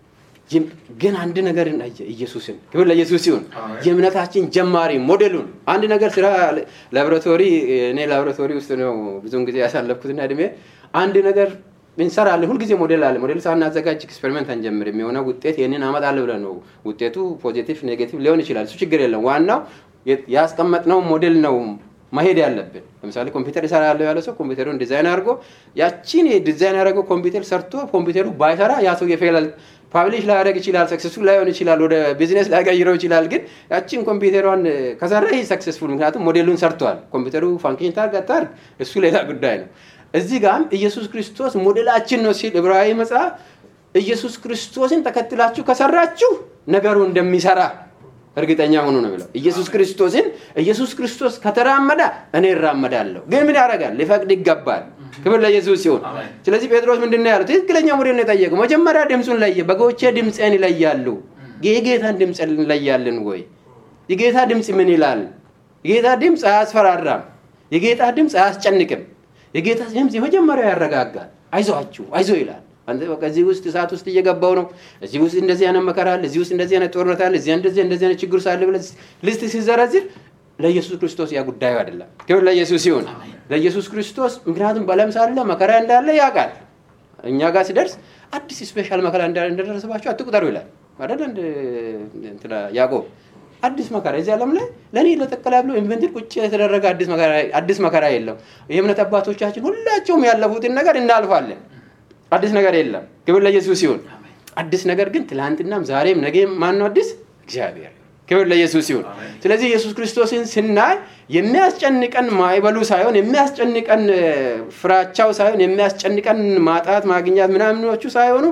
ግን አንድ ነገር ኢየሱስን ክብር ለኢየሱስ ሲሆን የእምነታችን ጀማሪ ሞዴሉን አንድ ነገር ስራ ላቦራቶሪ እኔ ላቦራቶሪ ውስጥ ነው ብዙውን ጊዜ ያሳለፍኩትና እድሜ አንድ ነገር እንሰራለን ሁልጊዜ ሞዴል አለ ሞዴል ሳናዘጋጅ ኤክስፔሪመንት አንጀምርም የሆነ ውጤት ይህንን አመጣለሁ ብለን ነው ውጤቱ ፖዚቲቭ ኔጌቲቭ ሊሆን ይችላል እሱ ችግር የለም ዋናው ያስቀመጥነው ሞዴል ነው መሄድ ያለብን ለምሳሌ ኮምፒውተር ይሰራለሁ ያለ ሰው ኮምፒውተሩን ዲዛይን አድርጎ ያቺን ዲዛይን ያደረገው ኮምፒውተር ሰርቶ ኮምፒውተሩ ባይሰራ ያ ሰው የፌላል ፓብሊሽ ላያደረግ ይችላል ሰክሰስፉል ላይሆን ይችላል ወደ ቢዝነስ ላይቀይረው ይችላል ግን ያቺን ኮምፒውተሯን ከሰራ ይህ ሰክሰስፉል ምክንያቱም ሞዴሉን ሰርተዋል ኮምፒውተሩ ፋንክሽን ታርግ አታርግ እሱ ሌላ ጉዳይ ነው እዚህ ጋም ኢየሱስ ክርስቶስ ሞዴላችን ነው ሲል ዕብራዊ መጽሐፍ ኢየሱስ ክርስቶስን ተከትላችሁ ከሰራችሁ ነገሩ እንደሚሰራ እርግጠኛ ሆኖ ነው የሚለው ኢየሱስ ክርስቶስን ኢየሱስ ክርስቶስ ከተራመደ እኔ እራመዳለሁ ግን ምን ያደርጋል ሊፈቅድ ይገባል ክብር ለኢየሱስ ሲሆን ስለዚህ ጴጥሮስ ምንድን ነው ያለው ትክክለኛ ሞዴል ነው የጠየቀው መጀመሪያ ድምፁን ለየ በጎቼ ድምፅን ይለያሉ የጌታን ድምፅ እንለያለን ወይ የጌታ ድምፅ ምን ይላል የጌታ ድምፅ አያስፈራራም የጌታ ድምፅ አያስጨንቅም የጌታ ድምፅ የመጀመሪያው ያረጋጋል አይዞአችሁ አይዞ ይላል አንተ በቃ እዚህ ውስጥ እሳት ውስጥ እየገባው ነው እዚህ ውስጥ እንደዚህ አይነት መከራ አለ እዚህ ውስጥ እንደዚህ አይነት ጦርነት አለ እዚህ እንደዚህ እንደዚህ አይነት ችግር ሳለ ብለህ ልስት ሲዘረዝር ለኢየሱስ ክርስቶስ ያ ጉዳዩ አይደለም ክብር ለኢየሱስ ሲሆን ለኢየሱስ ክርስቶስ ምክንያቱም በለም ሳለ መከራ እንዳለ ያውቃል እኛ ጋር ሲደርስ አዲስ ስፔሻል መከራ እንደደረሰባቸው አትቁጠሩ ይላል አይደል እንትና ያዕቆብ አዲስ መከራ እዚህ ዓለም ላይ ለእኔ ለጠቀላ ብሎ ኢንቨንትድ ቁጭ የተደረገ አዲስ መከራ የለም የእምነት አባቶቻችን ሁላቸውም ያለፉትን ነገር እናልፋለን አዲስ ነገር የለም ክብር ለኢየሱስ ሲሆን አዲስ ነገር ግን ትላንትናም ዛሬም ነገም ማን ነው አዲስ እግዚአብሔር ክብር ለኢየሱስ ሲሆን ስለዚህ ኢየሱስ ክርስቶስን ስናይ የሚያስጨንቀን ማይበሉ ሳይሆን የሚያስጨንቀን ፍራቻው ሳይሆን የሚያስጨንቀን ማጣት ማግኛት ምናምኖቹ ሳይሆኑ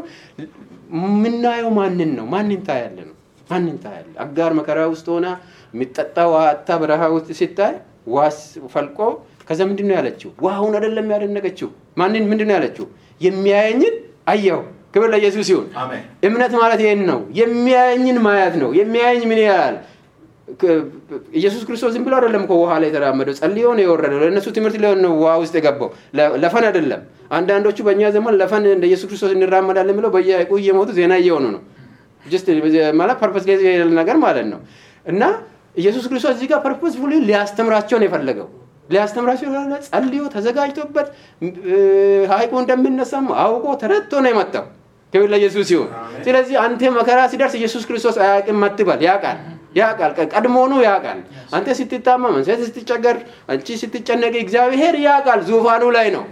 የምናየው ማንን ነው ማንን ታያለ ነው ማንን ታያለ አጋር መከራ ውስጥ ሆና የሚጠጣ ዋታ በረሃ ውስጥ ሲታይ ዋስ ፈልቆ ከዛ ምንድን ነው ያለችው ውሃውን አይደለም ያደነቀችው ማንን ምንድን ነው ያለችው የሚያየኝን አየው ክብር ለኢየሱስ ሲሆን እምነት ማለት ይህን ነው የሚያየኝን ማየት ነው የሚያየኝ ምን ያህል ኢየሱስ ክርስቶስ ዝም ብሎ አይደለም እኮ ውሃ ላይ የተራመደው ጸልዮ ነው የወረደው ለእነሱ ትምህርት ሊሆን ነው ውሃ ውስጥ የገባው ለፈን አይደለም አንዳንዶቹ በእኛ ዘመን ለፈን እንደ ኢየሱስ ክርስቶስ እንራመዳለን ብለው በየቁ እየሞቱ ዜና እየሆኑ ነው ማለት ፐርፐስ ነገር ማለት ነው እና ኢየሱስ ክርስቶስ እዚህ ጋር ፐርፐስፉሊ ሊያስተምራቸው ነው የፈለገው ሊያስተምራቸው ይሆናል። ጸልዮ ተዘጋጅቶበት ሀይቁ እንደሚነሳም አውቆ ተረድቶ ነው የመጣው። ክብር ለኢየሱስ ሲሆን፣ ስለዚህ አንተ መከራ ሲደርስ ኢየሱስ ክርስቶስ አያውቅም አትበል። ያውቃል ያውቃል፣ ቀድሞውኑ ያውቃል። አንተ ስትታመም፣ አንተ ስትቸገር፣ አንቺ ስትጨነቅ እግዚአብሔር ያውቃል። ዙፋኑ ላይ ነው።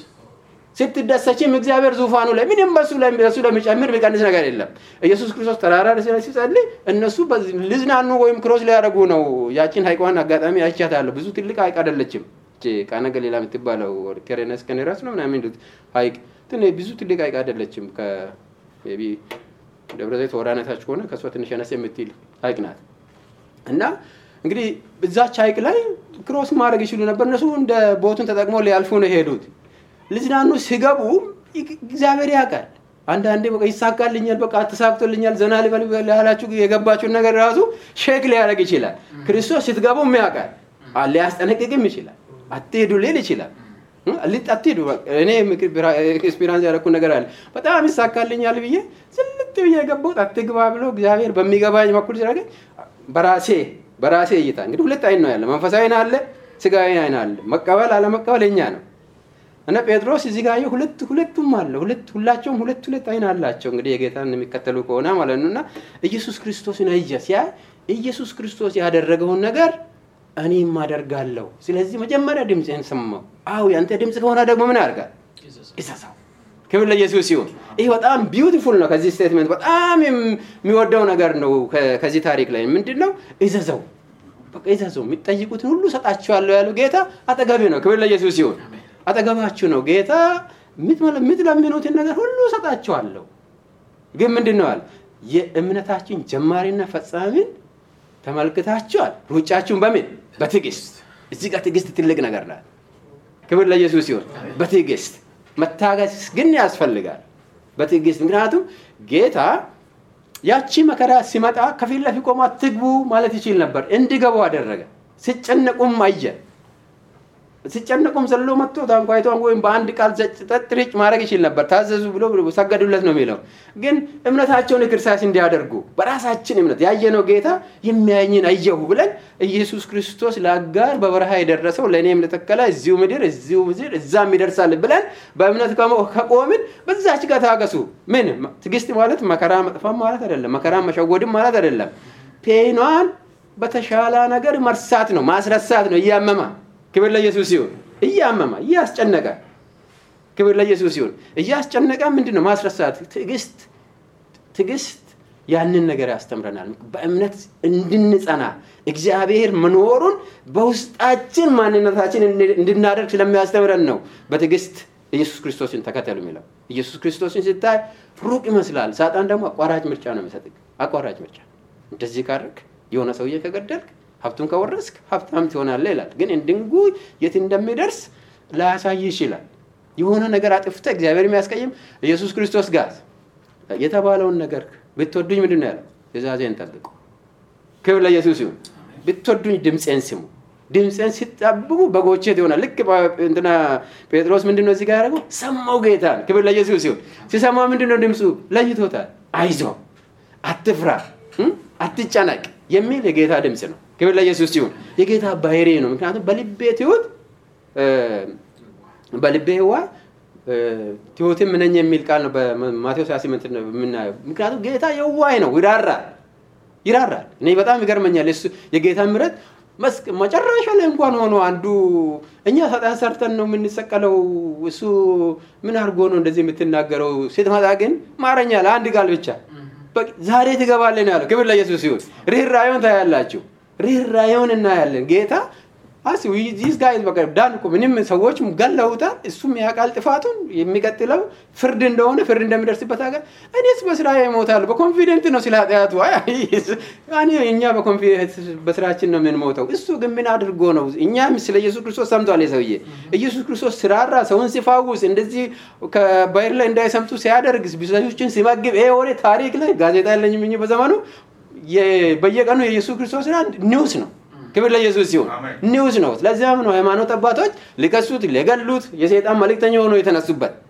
ስትደሰችም እግዚአብሔር ዙፋኑ ላይ ምንም በሱ ላይ በሱ ላይ የሚጨምር የሚቀንስ ነገር የለም። ኢየሱስ ክርስቶስ ተራራ ላይ ሲጸልይ እነሱ ልዝናኑ ወይም ክሮስ ሊያደርጉ ነው። ያችን ሀይቋን አጋጣሚ አይቻታለሁ። ብዙ ትልቅ ሀይቅ አይደለችም። ቃና ገሊላ የምትባለው ኬሬነስ ከኔራስ ነው ምናምን የሚሉት ሀይቅ ብዙ ትልቅ ሀይቅ አይደለችም። ከቢ ደብረ ዘይት ወራነታች ከሆነ ከእሷ ትንሽ አነስ የምትል ሀይቅ ናት እና እንግዲህ እዛች ሀይቅ ላይ ክሮስ ማድረግ ይችሉ ነበር። እነሱ እንደ ቦቱን ተጠቅሞ ሊያልፉ ነው የሄዱት። ልዝናኑ ሲገቡ እግዚአብሔር ያውቃል። አንዳንዴ በቃ ይሳካልኛል፣ በቃ ተሳክቶልኛል፣ ዘና ልበል ያላችሁ የገባችሁን ነገር ራሱ ሼክ ሊያደርግ ይችላል። ክርስቶስ ስትገቡም ያውቃል፣ ሊያስጠነቅቅም ይችላል። አትሄዱ ሊል ይችላል። አትሄዱ እኔ ኤክስፒሪንስ ያደረኩት ነገር አለ። በጣም ይሳካልኛል ብዬ ዝልጥ ብዬ የገባሁት አትግባ ብሎ እግዚአብሔር በሚገባኝ በኩል ሲያደርገኝ በራሴ በራሴ እይታ እንግዲህ ሁለት አይን ነው ያለ፣ መንፈሳዊ አይን አለ፣ ስጋዊ አይን አለ። መቀበል አለመቀበል የኛ ነው። እና ጴጥሮስ እዚህ ጋር ሁለት ሁለቱም አለ ሁለት ሁላቸውም ሁለት ሁለት አይን አላቸው። እንግዲህ የጌታን የሚከተሉ ከሆነ ማለት ነው። እና ኢየሱስ ክርስቶስን አየ ሲያ ኢየሱስ ክርስቶስ ያደረገውን ነገር እኔም አደርጋለሁ። ስለዚህ መጀመሪያ ድምፅህን ሰማው። አዎ ያንተ ድምፅ ከሆነ ደግሞ ምን ያደርጋል? ይሰሳው። ክብር ለኢየሱስ ሲሆን ይህ በጣም ቢዩቲፉል ነው። ከዚህ ስቴትመንት በጣም የሚወደው ነገር ነው። ከዚህ ታሪክ ላይ ምንድን ነው? እዘዘው፣ በቃ እዘዘው። የሚጠይቁትን ሁሉ ሰጣችኋለሁ ያለው ጌታ አጠገቤ ነው። ክብር ለኢየሱስ ሲሆን አጠገባችሁ ነው ጌታ። የምትለምኑትን ነገር ሁሉ ሰጣችኋለሁ። ግን ምንድን ነው አለ? የእምነታችን ጀማሪና ፈጻሚን ተመልክታችኋል። ሩጫችሁን በምን በትዕግስት። እዚህ ጋር ትዕግስት ትልቅ ነገር ናት። ክብር ለኢየሱስ ሲሆን በትዕግስት መታገስ ግን ያስፈልጋል። በትዕግስት ምክንያቱም ጌታ ያቺ መከራ ሲመጣ ከፊት ለፊት ቆማ ትግቡ ማለት ይችል ነበር። እንዲገቡ አደረገ። ሲጨነቁም አየ። ሲጨነቁም ዘሎ መጥቶ ታንኳይቷን ወይም በአንድ ቃል ጠጥሪጭ ማድረግ ይችል ነበር። ታዘዙ ብሎ ሰገዱለት ነው የሚለው። ግን እምነታቸውን ኤክሰርሳይዝ እንዲያደርጉ በራሳችን እምነት ያየነው ጌታ የሚያየኝን አየሁ ብለን ኢየሱስ ክርስቶስ ለአጋር በበረሃ የደረሰው ለእኔም ለተከላ እዚሁ ምድር እዚሁ ምድር እዛም ይደርሳል ብለን በእምነት ከቆምን በዛች ጋር ታገሱ። ምን ትዕግስት ማለት መከራ መጥፋም ማለት አይደለም። መከራ መሸወድም ማለት አይደለም። ፔኗን በተሻለ ነገር መርሳት ነው፣ ማስረሳት ነው እያመማ ክብር ለኢየሱስ ሲሆን እያመማ እያስጨነቀ ክብር ለኢየሱስ ሲሆን እያስጨነቀ ምንድን ነው ማስረሳት ትዕግስት ትዕግስት ያንን ነገር ያስተምረናል በእምነት እንድንጸና እግዚአብሔር መኖሩን በውስጣችን ማንነታችን እንድናደርግ ስለሚያስተምረን ነው በትዕግስት ኢየሱስ ክርስቶስን ተከተሉ የሚለው ኢየሱስ ክርስቶስን ስታይ ሩቅ ይመስላል ሳጣን ደግሞ አቋራጭ ምርጫ ነው የሚሰጥ አቋራጭ ምርጫ እንደዚህ ካደርግ የሆነ ሰውዬ ከገደልክ ሀብቱን ከወረስክ ሀብታም ትሆናለህ ይላል። ግን እንድንጉ የት እንደሚደርስ ላያሳይ ይችላል። የሆነ ነገር አጥፍተ እግዚአብሔር የሚያስቀይም ኢየሱስ ክርስቶስ ጋር የተባለውን ነገር ብትወዱኝ ምንድን ነው ያለው? ትእዛዜን ጠብቁ። ክብር ለኢየሱስ ይሁን። ብትወዱኝ ድምፄን ስሙ። ድምፄን ሲጠብቁ በጎቼ ይሆናል። ልክ እንትና ጴጥሮስ ምንድን ነው እዚህ ጋር ያደረገው? ሰማው ጌታን። ክብር ለኢየሱስ ይሁን። ሲሰማ ምንድን ነው ድምፁ? ለይቶታል። አይዞ፣ አትፍራ፣ አትጨነቅ የሚል የጌታ ድምፅ ነው። ክብር ለኢየሱስ ሲሆን የጌታ ባህሪ ነው። ምክንያቱም በልቤ ትሁት በልቤ ህዋ ትሁትም ነኝ የሚል ቃል ነው በማቴዎስ 28 የምናየው። ምክንያቱም ጌታ የዋይ ነው፣ ይራራል ይራራል። እኔ በጣም ይገርመኛል እሱ የጌታ ምሕረት መጨረሻ ላይ እንኳን ሆኖ አንዱ እኛ ሰጣን ሰርተን ነው የምንሰቀለው፣ እሱ ምን አድርጎ ነው እንደዚህ የምትናገረው? ስትመጣ ግን ማረኛል አንድ ቃል ብቻ ዛሬ ትገባለህ ነው ያለው። ክብር ለኢየሱስ ይሁን። ርኅራኄውን ታያላችሁ። ርኅራኄውን እናያለን። ጌታ አስ ዚስ ጋይ በቃ ዳን እኮ ምንም ሰዎች ገለውታል። እሱም ያውቃል ጥፋቱን። የሚቀጥለው ፍርድ እንደሆነ ፍርድ እንደሚደርስበት ሀገር እኔስ በስራ ይሞታል በኮንፊደንት ነው ስለ ኃጢአቱ። እኛ በስራችን ነው የምንሞተው። እሱ ግን ምን አድርጎ ነው? እኛም ስለ ኢየሱስ ክርስቶስ ሰምቷል። የሰውዬ ኢየሱስ ክርስቶስ ስራራ፣ ሰውን ሲፋውስ፣ እንደዚህ ከባህር ላይ እንዳይሰምጡ ሲያደርግ፣ ብዙዎችን ሲመግብ፣ ይሄ ወሬ ታሪክ ላይ ጋዜጣ ያለኝም እ በዘመኑ በየቀኑ የኢየሱስ ክርስቶስ ኒውስ ነው። ክብር ለኢየሱስ ሲሆን ኒውስ ነው። ስለዚያም ነው ሃይማኖት አባቶች ሊከሱት ሊገሉት የሰይጣን መልእክተኛ ሆኖ የተነሱበት።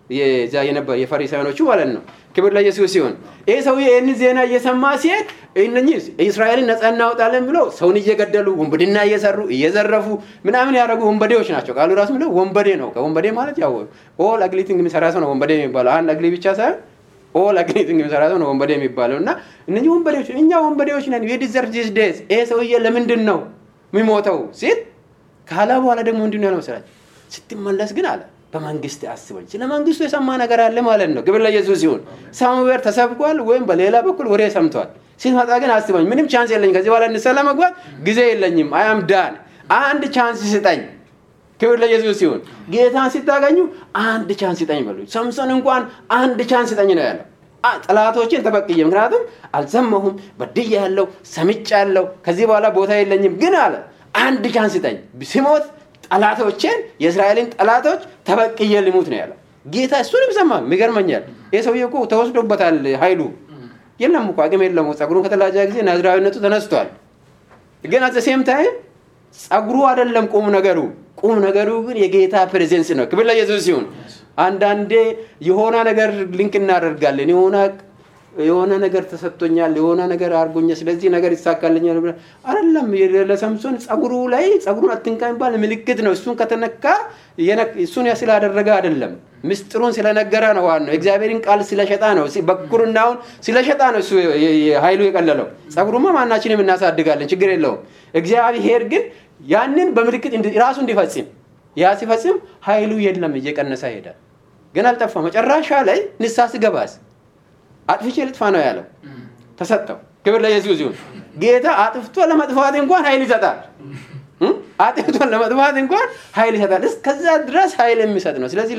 የዛ የነበር የፈሪሳውያኖቹ ማለት ነው። ክብር ለኢየሱስ ሲሆን ይህ ሰውዬ ይህን ዜና እየሰማ ሲሄድ እነኚህ እስራኤልን ነፃ እናወጣለን ብለው ሰውን እየገደሉ ወንበዴና እየሰሩ እየዘረፉ ምናምን ያደረጉ ወንበዴዎች ናቸው። ቃሉ ራሱ ምለው ወንበዴ ነው። ከወንበዴ ማለት ያው ኦል አግሊቲንግ የሚሰራ ሰው ነው ወንበዴ የሚባለው። አንድ አግሊ ብቻ ሳይሆን ኦል አግሊቲንግ የሚሰራ ሰው ነው ወንበዴ የሚባለው እና እነኚህ ወንበዴዎች እኛ ወንበዴዎች ነን ዲዘርቭ ዲስ ዴዝ ይሄ ሰውዬ ለምንድን ነው የሚሞተው ሲል ካላ በኋላ ደግሞ ምንድን ነው ያለው መሰላችሁ? ስትመለስ ግን አለ በመንግስት አስበኝ። ስለ መንግስቱ የሰማ ነገር አለ ማለት ነው። ክብር ለኢየሱስ ሲሆን ሳሙዌር ተሰብኳል ወይም በሌላ በኩል ወሬ ሰምቷል። ሲመጣ ግን አስበኝ፣ ምንም ቻንስ የለኝ ከዚህ በኋላ ንስሐ ለመግባት ጊዜ የለኝም። አያም ዳን አንድ ቻንስ ስጠኝ። ክብር ለኢየሱስ ሲሆን ጌታን ሲታገኙ አንድ ቻንስ ስጠኝ በሉ። ሰምሶን እንኳን አንድ ቻንስ ስጠኝ ነው ያለው። ጠላቶችን ተበቅዬ ምክንያቱም አልሰማሁም፣ በድያ ያለው ሰምጫ ያለው ከዚህ በኋላ ቦታ የለኝም። ግን አለ አንድ ቻንስ ስጠኝ ሲሞት ጠላቶችን የእስራኤልን ጠላቶች ተበቅዬ ልሙት ነው ያለው ጌታ። እሱንም ሰማ። ይገርመኛል። ይህ ሰውዬ እኮ ተወስዶበታል ኃይሉ የለም እኮ አቅም የለም። ጸጉሩን ከተላጨ ጊዜ ናዝራዊነቱ ተነስቷል። ግን አዘ ሴም ታይም ጸጉሩ አይደለም ቁም ነገሩ። ቁም ነገሩ ግን የጌታ ፕሬዘንስ ነው። ክብር ለኢየሱስ ሲሆን አንዳንዴ የሆነ ነገር ሊንክ እናደርጋለን የሆነ የሆነ ነገር ተሰጥቶኛል፣ የሆነ ነገር አድርጎኛል፣ ስለዚህ ነገር ይሳካልኛል ብለህ አይደለም። ለሰምሶን ጸጉሩ ላይ ጸጉሩን አትንካ የሚባል ምልክት ነው። እሱን ከተነካ እሱን ስላደረገ አይደለም፣ ምስጢሩን ስለነገረ ነው። ዋናው የእግዚአብሔርን ቃል ስለሸጣ ነው። በኩርናውን ስለሸጣ ነው እሱ ኃይሉ የቀለለው። ጸጉሩማ ማናችንም እናሳድጋለን፣ ችግር የለውም። እግዚአብሔር ግን ያንን በምልክት ራሱ እንዲፈጽም ያ ሲፈጽም ኃይሉ የለም፣ እየቀነሰ ይሄዳል። ግን አልጠፋ። መጨረሻ ላይ ንስሐ ሲገባስ አጥፍቼ ልጥፋ ነው ያለው። ተሰጠው። ክብር ለኢየሱስ ይሁን። ጌታ አጥፍቶ ለመጥፋት እንኳን ኃይል ይሰጣል። አጥፍቶ ለመጥፋት እንኳን ኃይል ይሰጣል። እስከዛ ድረስ ኃይል የሚሰጥ ነው። ስለዚህ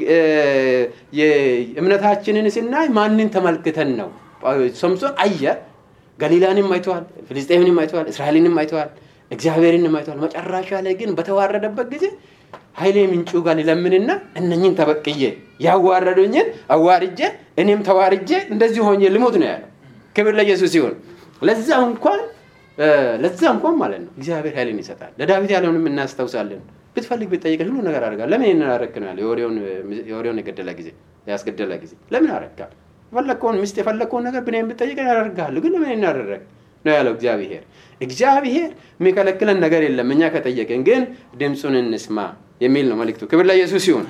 እምነታችንን ስናይ ማንን ተመልክተን ነው? ሶምሶን አየ። ገሊላንም አይተዋል፣ ፍልስጤምንም አይተዋል፣ እስራኤልንም አይተዋል፣ እግዚአብሔርንም አይተዋል። መጨረሻ ላይ ግን በተዋረደበት ጊዜ ኃይሌ ምንጩ ጋር ሊለምንና እነኝን ተበቅዬ ያዋረዱኝን አዋርጄ እኔም ተዋርጄ እንደዚህ ሆኜ ልሞት ነው ያለው። ክብር ለኢየሱስ ሲሆን ለዛ እንኳን ለዛ እንኳን ማለት ነው እግዚአብሔር ኃይልን ይሰጣል። ለዳዊት ያለውንም እናስታውሳለን። ብትፈልግ ብትጠይቀኝ ሁሉ ነገር አደርጋለሁ። ለምን ይህንን አደረግክ ነው ያለው። የወሬውን የገደለ ጊዜ ያስገደለ ጊዜ ለምን አደረግካል? የፈለግከውን ሚስት የፈለግከውን ነገር ብኔ ብትጠይቀኝ ያደርግሃለሁ። ግን ለምን ይህን አደረግ ነው ያለው እግዚአብሔር። እግዚአብሔር የሚከለክለን ነገር የለም። እኛ ከጠየቅን ግን ድምፁን እንስማ የሚል ነው መልእክቱ። ክብር ለኢየሱስ ሲሆን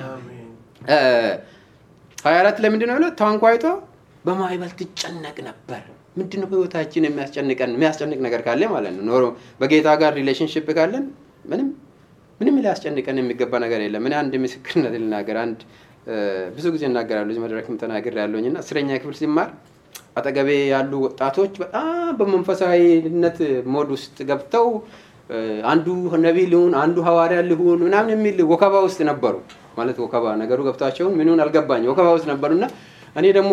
ሀያ አራት ላይ ምንድን ነው ያለው? ታንኳይቷ በማዕበል ትጨነቅ ነበር። ምንድን ነው በህይወታችን የሚያስጨንቀን የሚያስጨንቅ ነገር ካለ ማለት ነው ኖሮ በጌታ ጋር ሪሌሽንሽፕ ካለን ምንም ምንም ሊያስጨንቀን የሚገባ ነገር የለም። እኔ አንድ ምስክርነት ልናገር። አንድ ብዙ ጊዜ እናገራለሁ እዚህ መድረክም ተናግር ያለሁኝ እና አስረኛ ክፍል ሲማር አጠገቤ ያሉ ወጣቶች በጣም በመንፈሳዊነት ሞድ ውስጥ ገብተው አንዱ ነቢይ ሊሆን አንዱ ሐዋርያ ሊሆን ምናምን የሚል ወከባ ውስጥ ነበሩ። ማለት ወከባ ነገሩ ገብቷቸውን ምንሆን አልገባኝ ወከባ ውስጥ ነበሩና እኔ ደግሞ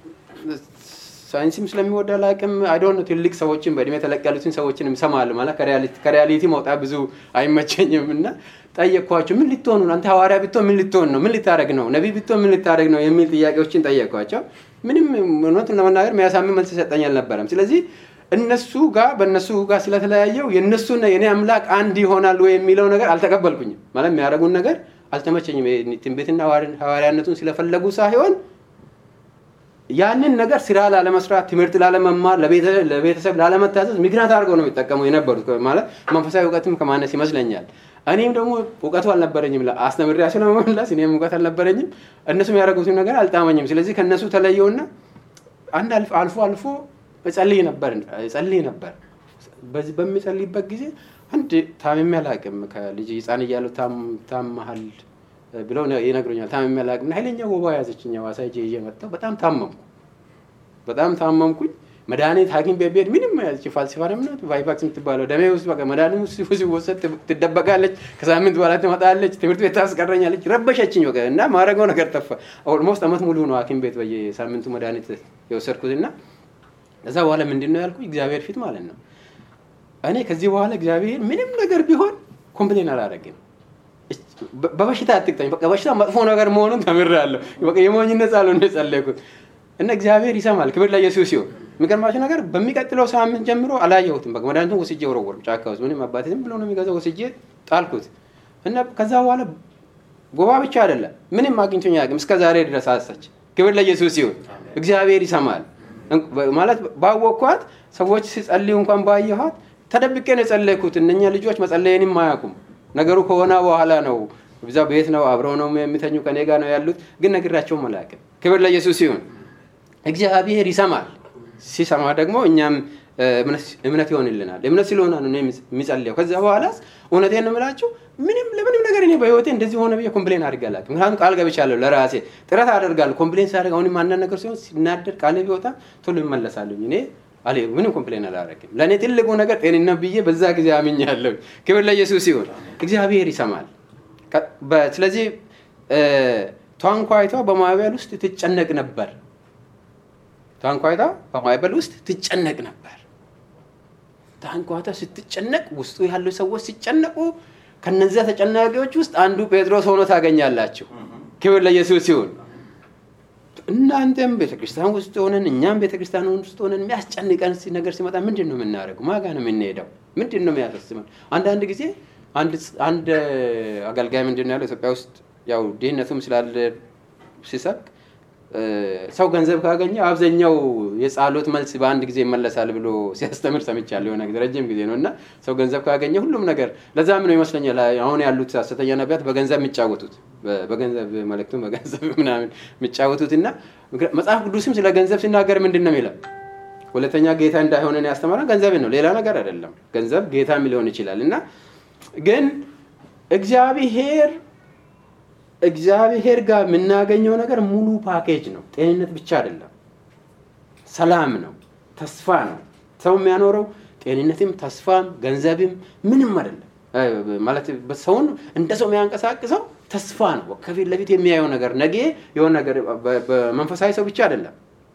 ሳይንስም ስለሚወዳ ላቅም አይዶን ትልቅ ሰዎችን በእድሜ ተለቅ ያሉትን ሰዎችን እሰማለሁ። ማለት ከሪያሊቲ መውጣት ብዙ አይመቸኝም እና ጠየቅኳቸው። ምን ልትሆኑ አንተ ሐዋርያ ብትሆን ምን ልትሆን ነው? ምን ልታደረግ ነው? ነቢይ ብትሆን ምን ልታደረግ ነው? የሚል ጥያቄዎችን ጠየቅኳቸው። ምንም እውነቱን ለመናገር የሚያሳምን መልስ ሰጠኝ አልነበረም። ስለዚህ እነሱ ጋር በእነሱ ጋር ስለተለያየው የእነሱና የእኔ አምላክ አንድ ይሆናል ወይ የሚለው ነገር አልተቀበልኩኝም። ማለት የሚያደርጉን ነገር አልተመቸኝም። ትንቢትና ሐዋርያነቱን ስለፈለጉ ሳይሆን ያንን ነገር ስራ ላለመስራት፣ ትምህርት ላለመማር፣ ለቤተሰብ ላለመታዘዝ ምክንያት አድርገው ነው የሚጠቀሙ የነበሩት። ማለት መንፈሳዊ እውቀትም ከማነስ ይመስለኛል። እኔም ደግሞ እውቀቱ አልነበረኝም። አስተምሬያቸው ለመመለስ እኔም እውቀት አልነበረኝም። እነሱም ያደረጉትን ነገር አልጣመኝም። ስለዚህ ከእነሱ ተለየውና አንድ አልፎ አልፎ እጸልይ ነበር እጸልይ ነበር። በዚህ በሚጸልይበት ጊዜ አንድ ታምሜ አላውቅም። ከልጅ ህፃን እያለሁ ታመሃል ብለው ይነግሩኛል። ታምሜ አላውቅም። ኃይለኛ ወባ ያዘችኝ። ሐዋሳ ሄጄ ይዤ መጣሁ። በጣም ታመምኩ። በጣም ታመምኩኝ። መድኃኒት ሐኪም ቤት ብሄድ ምንም ፋልሲፋንም ናት ቫይቫክስ የምትባለው ደሜ ውስጥ በቃ መድኃኒት ውስጥ ሲወሰድ ትደበቃለች። ከሳምንት በኋላ ትመጣለች። ትምህርት ቤት ታስቀረኛለች። ረበሸችኝ በቃ እና ማድረገው ነገር ጠፋ። ኦልሞስት አመት ሙሉ ነው ሐኪም ቤት በየሳምንቱ መድኃኒት የወሰድኩት እና ከዛ በኋላ ምንድን ነው ያልኩኝ እግዚአብሔር ፊት ማለት ነው እኔ ከዚህ በኋላ እግዚአብሔር ምንም ነገር ቢሆን ኮምፕሌን አላደርግም። በበሽታ አትቅጠኝ። በቃ በሽታ መጥፎ ነገር መሆኑን ተምሬያለሁ። በቃ የሞኝነት ጸሎት ነው የጸለይኩት እና እግዚአብሔር ይሰማል። ክብር ለኢየሱስ ሲሆን የሚገርማችሁ ነገር በሚቀጥለው ሳምንት ጀምሮ አላየሁትም። በቃ መድኃኒቱን ወስጄ ወረወርኩ ጫካ ውስጥ። ምንም አባቴ ዝም ብሎ ነው የሚገዛው። ወስጄ ጣልኩት እና ከዛ በኋላ ጎባ ብቻ አይደለም፣ ምንም አግኝቶኝ አያውቅም እስከ ዛሬ ድረስ አሰች። ክብር ለኢየሱስ ይሁን። እግዚአብሔር ይሰማል ማለት ባወቅኳት ሰዎች ሲጸልዩ እንኳን ባየኋት ተደብቄ ነው የጸለይኩት። እነኛ ልጆች መጸለየንም አያውቁም። ነገሩ ከሆነ በኋላ ነው ብዛ ቤት ነው አብረው ነው የሚተኙ ከኔ ጋር ነው ያሉት፣ ግን ነግራቸውም አላውቅም። ክብር ለኢየሱስ ይሁን። እግዚአብሔር ይሰማል። ሲሰማ ደግሞ እኛም እምነት ይሆንልናል። እምነት ስለሆነ ነው የሚጸልየው። ከዛ በኋላ እውነቴን ነው የምላችሁ ምንም ለምንም ነገር እኔ በህይወቴ እንደዚህ ሆነ ብዬ ኮምፕሌን አድርጌ አላውቅም። ምክንያቱም ቃል ገብቻለሁ ለራሴ ጥረት አደርጋለሁ። ኮምፕሌን ሳደርግ አሁንም አንዳንድ ነገር ሲሆን ሲናደድ ቃሌ ቢወጣ ቶሎ ይመለሳለኝ። እኔ አለ ምንም ኮምፕሌን አላደርግም። ለእኔ ትልቁ ነገር ጤንነት ብዬ በዛ ጊዜ አምኛለሁ። ክብር ለኢየሱስ ይሁን። እግዚአብሔር ይሰማል። ስለዚህ ታንኳይቷ በማዕበል ውስጥ ትጨነቅ ነበር። ታንኳይቷ በማዕበል ውስጥ ትጨነቅ ነበር። ታንኳይቷ ስትጨነቅ ውስጡ ያሉ ሰዎች ሲጨነቁ ከነዚያ ተጨናቂዎች ውስጥ አንዱ ጴጥሮስ ሆኖ ታገኛላችሁ። ክብር ለኢየሱስ ይሁን። እናንተም ቤተክርስቲያን ውስጥ ሆነን እኛም ቤተክርስቲያን ውስጥ ሆነን የሚያስጨንቀን ነገር ሲመጣ ምንድን ነው የምናደርገው? ማጋ ነው የምንሄደው? ምንድን ነው የሚያሳስበን? አንዳንድ ጊዜ አንድ አገልጋይ ምንድን ነው ያለው ኢትዮጵያ ውስጥ ያው ድህነቱም ስላለ ሲሰብክ ሰው ገንዘብ ካገኘ አብዛኛው የጸሎት መልስ በአንድ ጊዜ ይመለሳል ብሎ ሲያስተምር ሰምቻለሁ። የሆነ ጊዜ ረጅም ጊዜ ነው እና ሰው ገንዘብ ካገኘ ሁሉም ነገር ለዛም ነው ይመስለኛል አሁን ያሉት ሐሰተኛ ነቢያት በገንዘብ የሚጫወቱት በገንዘብ መልእክቱን በገንዘብ ምናምን የሚጫወቱት እና መጽሐፍ ቅዱስም ስለ ገንዘብ ሲናገር ምንድን ነው የሚለው ሁለተኛ ጌታ እንዳይሆነን ያስተማረን ገንዘብን ነው፣ ሌላ ነገር አይደለም። ገንዘብ ጌታም ሊሆን ይችላል እና ግን እግዚአብሔር እግዚአብሔር ጋር የምናገኘው ነገር ሙሉ ፓኬጅ ነው። ጤንነት ብቻ አይደለም፣ ሰላም ነው፣ ተስፋ ነው። ሰው የሚያኖረው ጤንነትም ተስፋም ገንዘብም ምንም አይደለም። ማለት ሰውን እንደ ሰው የሚያንቀሳቅሰው ተስፋ ነው። ከፊት ለፊት የሚያየው ነገር ነገ የሆነ ነገር በመንፈሳዊ ሰው ብቻ አይደለም።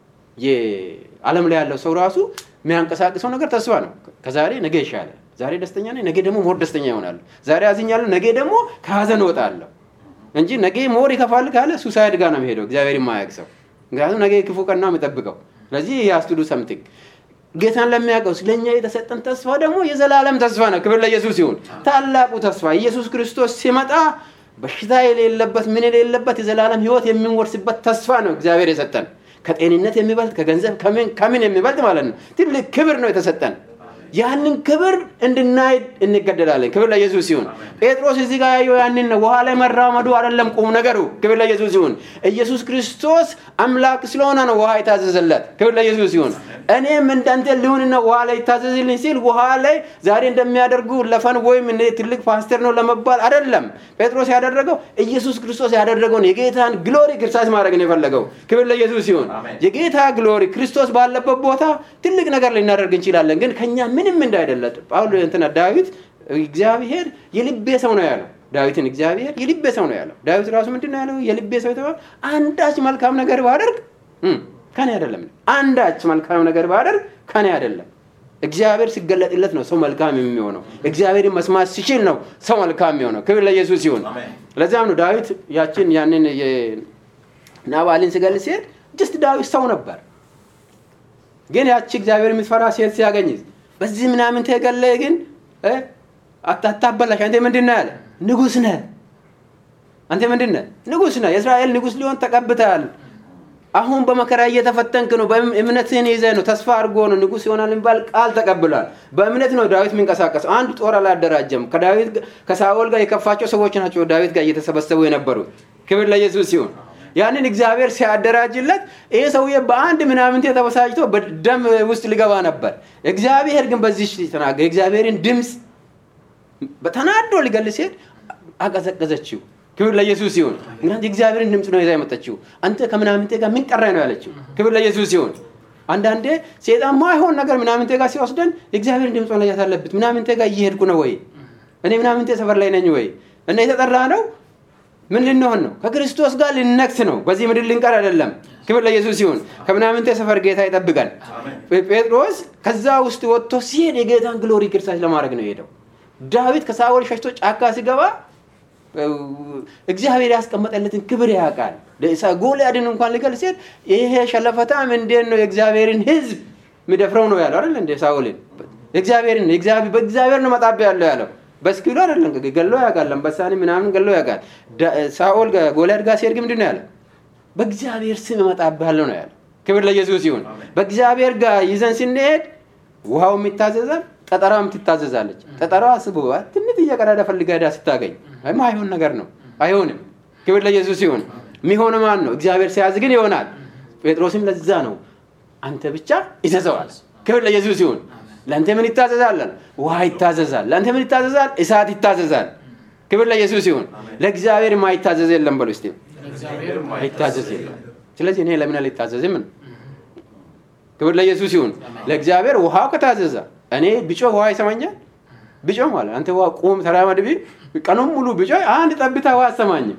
የዓለም ላይ ያለው ሰው ራሱ የሚያንቀሳቅሰው ነገር ተስፋ ነው። ከዛሬ ነገ ይሻለ፣ ዛሬ ደስተኛ ነኝ፣ ነገ ደግሞ ሞር ደስተኛ ይሆናሉ። ዛሬ አዝኛለሁ፣ ነገ ደግሞ ከሀዘን እወጣለሁ እንጂ ነገ ሞር ይከፋል ካለ ሱሳይድ ጋር ነው የሚሄደው። እግዚአብሔር የማያውቅ ሰው ምክንያቱም ነገ ክፉ ቀን ነው የሚጠብቀው። ስለዚህ ያስቱዱ ሰምቲንግ ጌታን ለሚያውቀው ስለኛ የተሰጠን ተስፋ ደግሞ የዘላለም ተስፋ ነው። ክብር ለኢየሱስ ይሁን። ታላቁ ተስፋ ኢየሱስ ክርስቶስ ሲመጣ በሽታ የሌለበት ምን የሌለበት የዘላለም ሕይወት የምንወርስበት ተስፋ ነው እግዚአብሔር የሰጠን። ከጤንነት የሚበልጥ ከገንዘብ ከምን የሚበልጥ ማለት ነው ትልቅ ክብር ነው የተሰጠን። ያንን ክብር እንድናይ እንገደዳለን። ክብር ለኢየሱስ ይሁን። ጴጥሮስ እዚህ ጋር ያየው ያንን ነው። ውሃ ላይ መራመዱ አይደለም ቁም ነገሩ። ክብር ለኢየሱስ ይሁን። ኢየሱስ ክርስቶስ አምላክ ስለሆነ ነው ውሃ የታዘዘለት። ክብር ለኢየሱስ ይሁን። እኔም እንዳንተ ልሁንና ውሃ ላይ ይታዘዝልኝ ሲል ውሃ ላይ ዛሬ እንደሚያደርጉ ለፈን ወይም ትልቅ ፓስተር ነው ለመባል አይደለም። ጴጥሮስ ያደረገው ኢየሱስ ክርስቶስ ያደረገውን የጌታን ግሎሪ ክርስቶስ ማድረግ ነው የፈለገው። ክብር ለኢየሱስ ይሁን። የጌታ ግሎሪ ክርስቶስ ባለበት ቦታ ትልቅ ነገር ልናደርግ እንችላለን፣ ግን ከኛ ምንም እንዳይደለ ጳውሎ እንትና ዳዊት እግዚአብሔር የልቤ ሰው ነው ያለው። ዳዊትን እግዚአብሔር የልቤ ሰው ነው ያለው። ዳዊት ራሱ ምንድን ነው ያለው? የልቤ ሰው የተባለ አንዳች መልካም ነገር ባደርግ ከኔ አይደለም። አንዳች መልካም ነገር ባደርግ ከኔ አይደለም። እግዚአብሔር ሲገለጥለት ነው ሰው መልካም የሚሆነው። እግዚአብሔርን መስማት ሲችል ነው ሰው መልካም የሚሆነው። ክብር ለኢየሱስ ይሁን። ለዚያም ነው ዳዊት ያችን ያንን ናባልን ሲገልጽ ሲሄድ ጅስት ዳዊት ሰው ነበር፣ ግን ያቺ እግዚአብሔር የምትፈራ ሴት ሲያገኝ በዚህ ምናምን ተገለ ግን አታበላሽ። አንተ ምንድን ነህ ያለ ንጉስ ነህ። አንተ ምንድን ነህ? ንጉስ ነህ። የእስራኤል ንጉስ ሊሆን ተቀብተሃል። አሁን በመከራ እየተፈተንክ ነው። እምነትህን ይዘህ ነው። ተስፋ አድርጎ ነው ንጉስ ይሆናል የሚባል ቃል ተቀብሏል። በእምነት ነው ዳዊት የሚንቀሳቀሰው። አንድ ጦር አላደራጀም። ከዳዊት ከሳኦል ጋር የከፋቸው ሰዎች ናቸው ዳዊት ጋር እየተሰበሰቡ የነበሩት። ክብር ለኢየሱስ ይሁን። ያንን እግዚአብሔር ሲያደራጅለት ይህ ሰውዬ በአንድ ምናምንቴ ተበሳጭቶ በደም ውስጥ ሊገባ ነበር። እግዚአብሔር ግን በዚህ ተናገረ። የእግዚአብሔርን ድምፅ በተናዶ ሊገል ሲሄድ አቀዘቀዘችው። ክብር ለኢየሱስ ይሁን። ምክንያቱም የእግዚአብሔርን ድምፅ ነው ይዛ የመጣችው። አንተ ከምናምንቴ ጋር ምን ቀራኝ ነው ያለችው። ክብር ለኢየሱስ ይሁን። አንዳንዴ ሴጣን ማይሆን ነገር ምናምንቴ ጋር ሲወስደን የእግዚአብሔርን ድምፅ መለየት አለበት። ምናምንቴ ጋር እየሄድኩ ነው ወይ? እኔ ምናምንቴ ሰፈር ላይ ነኝ ወይ? እና የተጠራ ነው ምን ልንሆን ነው? ከክርስቶስ ጋር ልነክስ ነው። በዚህ ምድር ልንቀር አይደለም። ክብር ለኢየሱስ ይሁን። ከምናምንቴ ሰፈር ጌታ ይጠብቃል። ጴጥሮስ ከዛ ውስጥ ወጥቶ ሲሄድ የጌታን ግሎሪ ክርስቶስ ለማድረግ ነው የሄደው። ዳዊት ከሳኦል ሸሽቶ ጫካ ሲገባ እግዚአብሔር ያስቀመጠለትን ክብር ያውቃል። ጎልያድን እንኳን ሊገል ሲሄድ ይሄ ሸለፈታም እንዴት ነው የእግዚአብሔርን ሕዝብ የሚደፍረው ነው ያለው አይደል? እንደ ሳኦልን እግዚአብሔርን በእግዚአብሔር ነው መጣቢያ ያለው ያለው በስኪሉ አይደለም ገሎ ያውቃል። አንበሳን ምናምን ገሎ ያውቃል። ዳ- ሳኦል ጋ- ጎልያድ ጋር ሲሄድ ግን ምንድን ነው ያለ? በእግዚአብሔር ስም እመጣብሃለሁ ነው ያለ። ክብር ለኢየሱስ ይሁን። በእግዚአብሔር ጋር ይዘን ስንሄድ ውሃው የሚታዘዛል፣ ጠጠራም ትታዘዛለች። ጠጠራዋ አስበዋል። ትንሽ እየቀዳዳ ፈልጋ ሄዳ ስታገኝ አይ ማይሆን ነገር ነው፣ አይሆንም። ክብር ለኢየሱስ ይሁን። የሚሆን ማን ነው? እግዚአብሔር ሲያዝ ግን ይሆናል። ጴጥሮስም ለዛ ነው አንተ ብቻ ይዘዘዋል። ክብር ለኢየሱስ ይሁን። ለአንተ ምን ይታዘዛል? ውሃ ይታዘዛል። ለአንተ ምን ይታዘዛል? እሳት ይታዘዛል። ክብር ለኢየሱስ ይሁን። ለእግዚአብሔር የማይታዘዝ የለም በሉ እስቲ። እግዚአብሔር አይታዘዝ የለም። ስለዚህ እኔ ለምን አልታዘዝም ነው? ክብር ለኢየሱስ ይሁን። ለእግዚአብሔር ውሃው ከታዘዘ እኔ ብጮ ውሃ ይሰማኛል። ብጮ ማለት አንተ ውሃ ቁም ተራመድ ቢል ቀኑን ሙሉ ብጮ አንድ ጠብታ ውሃ አሰማኝም።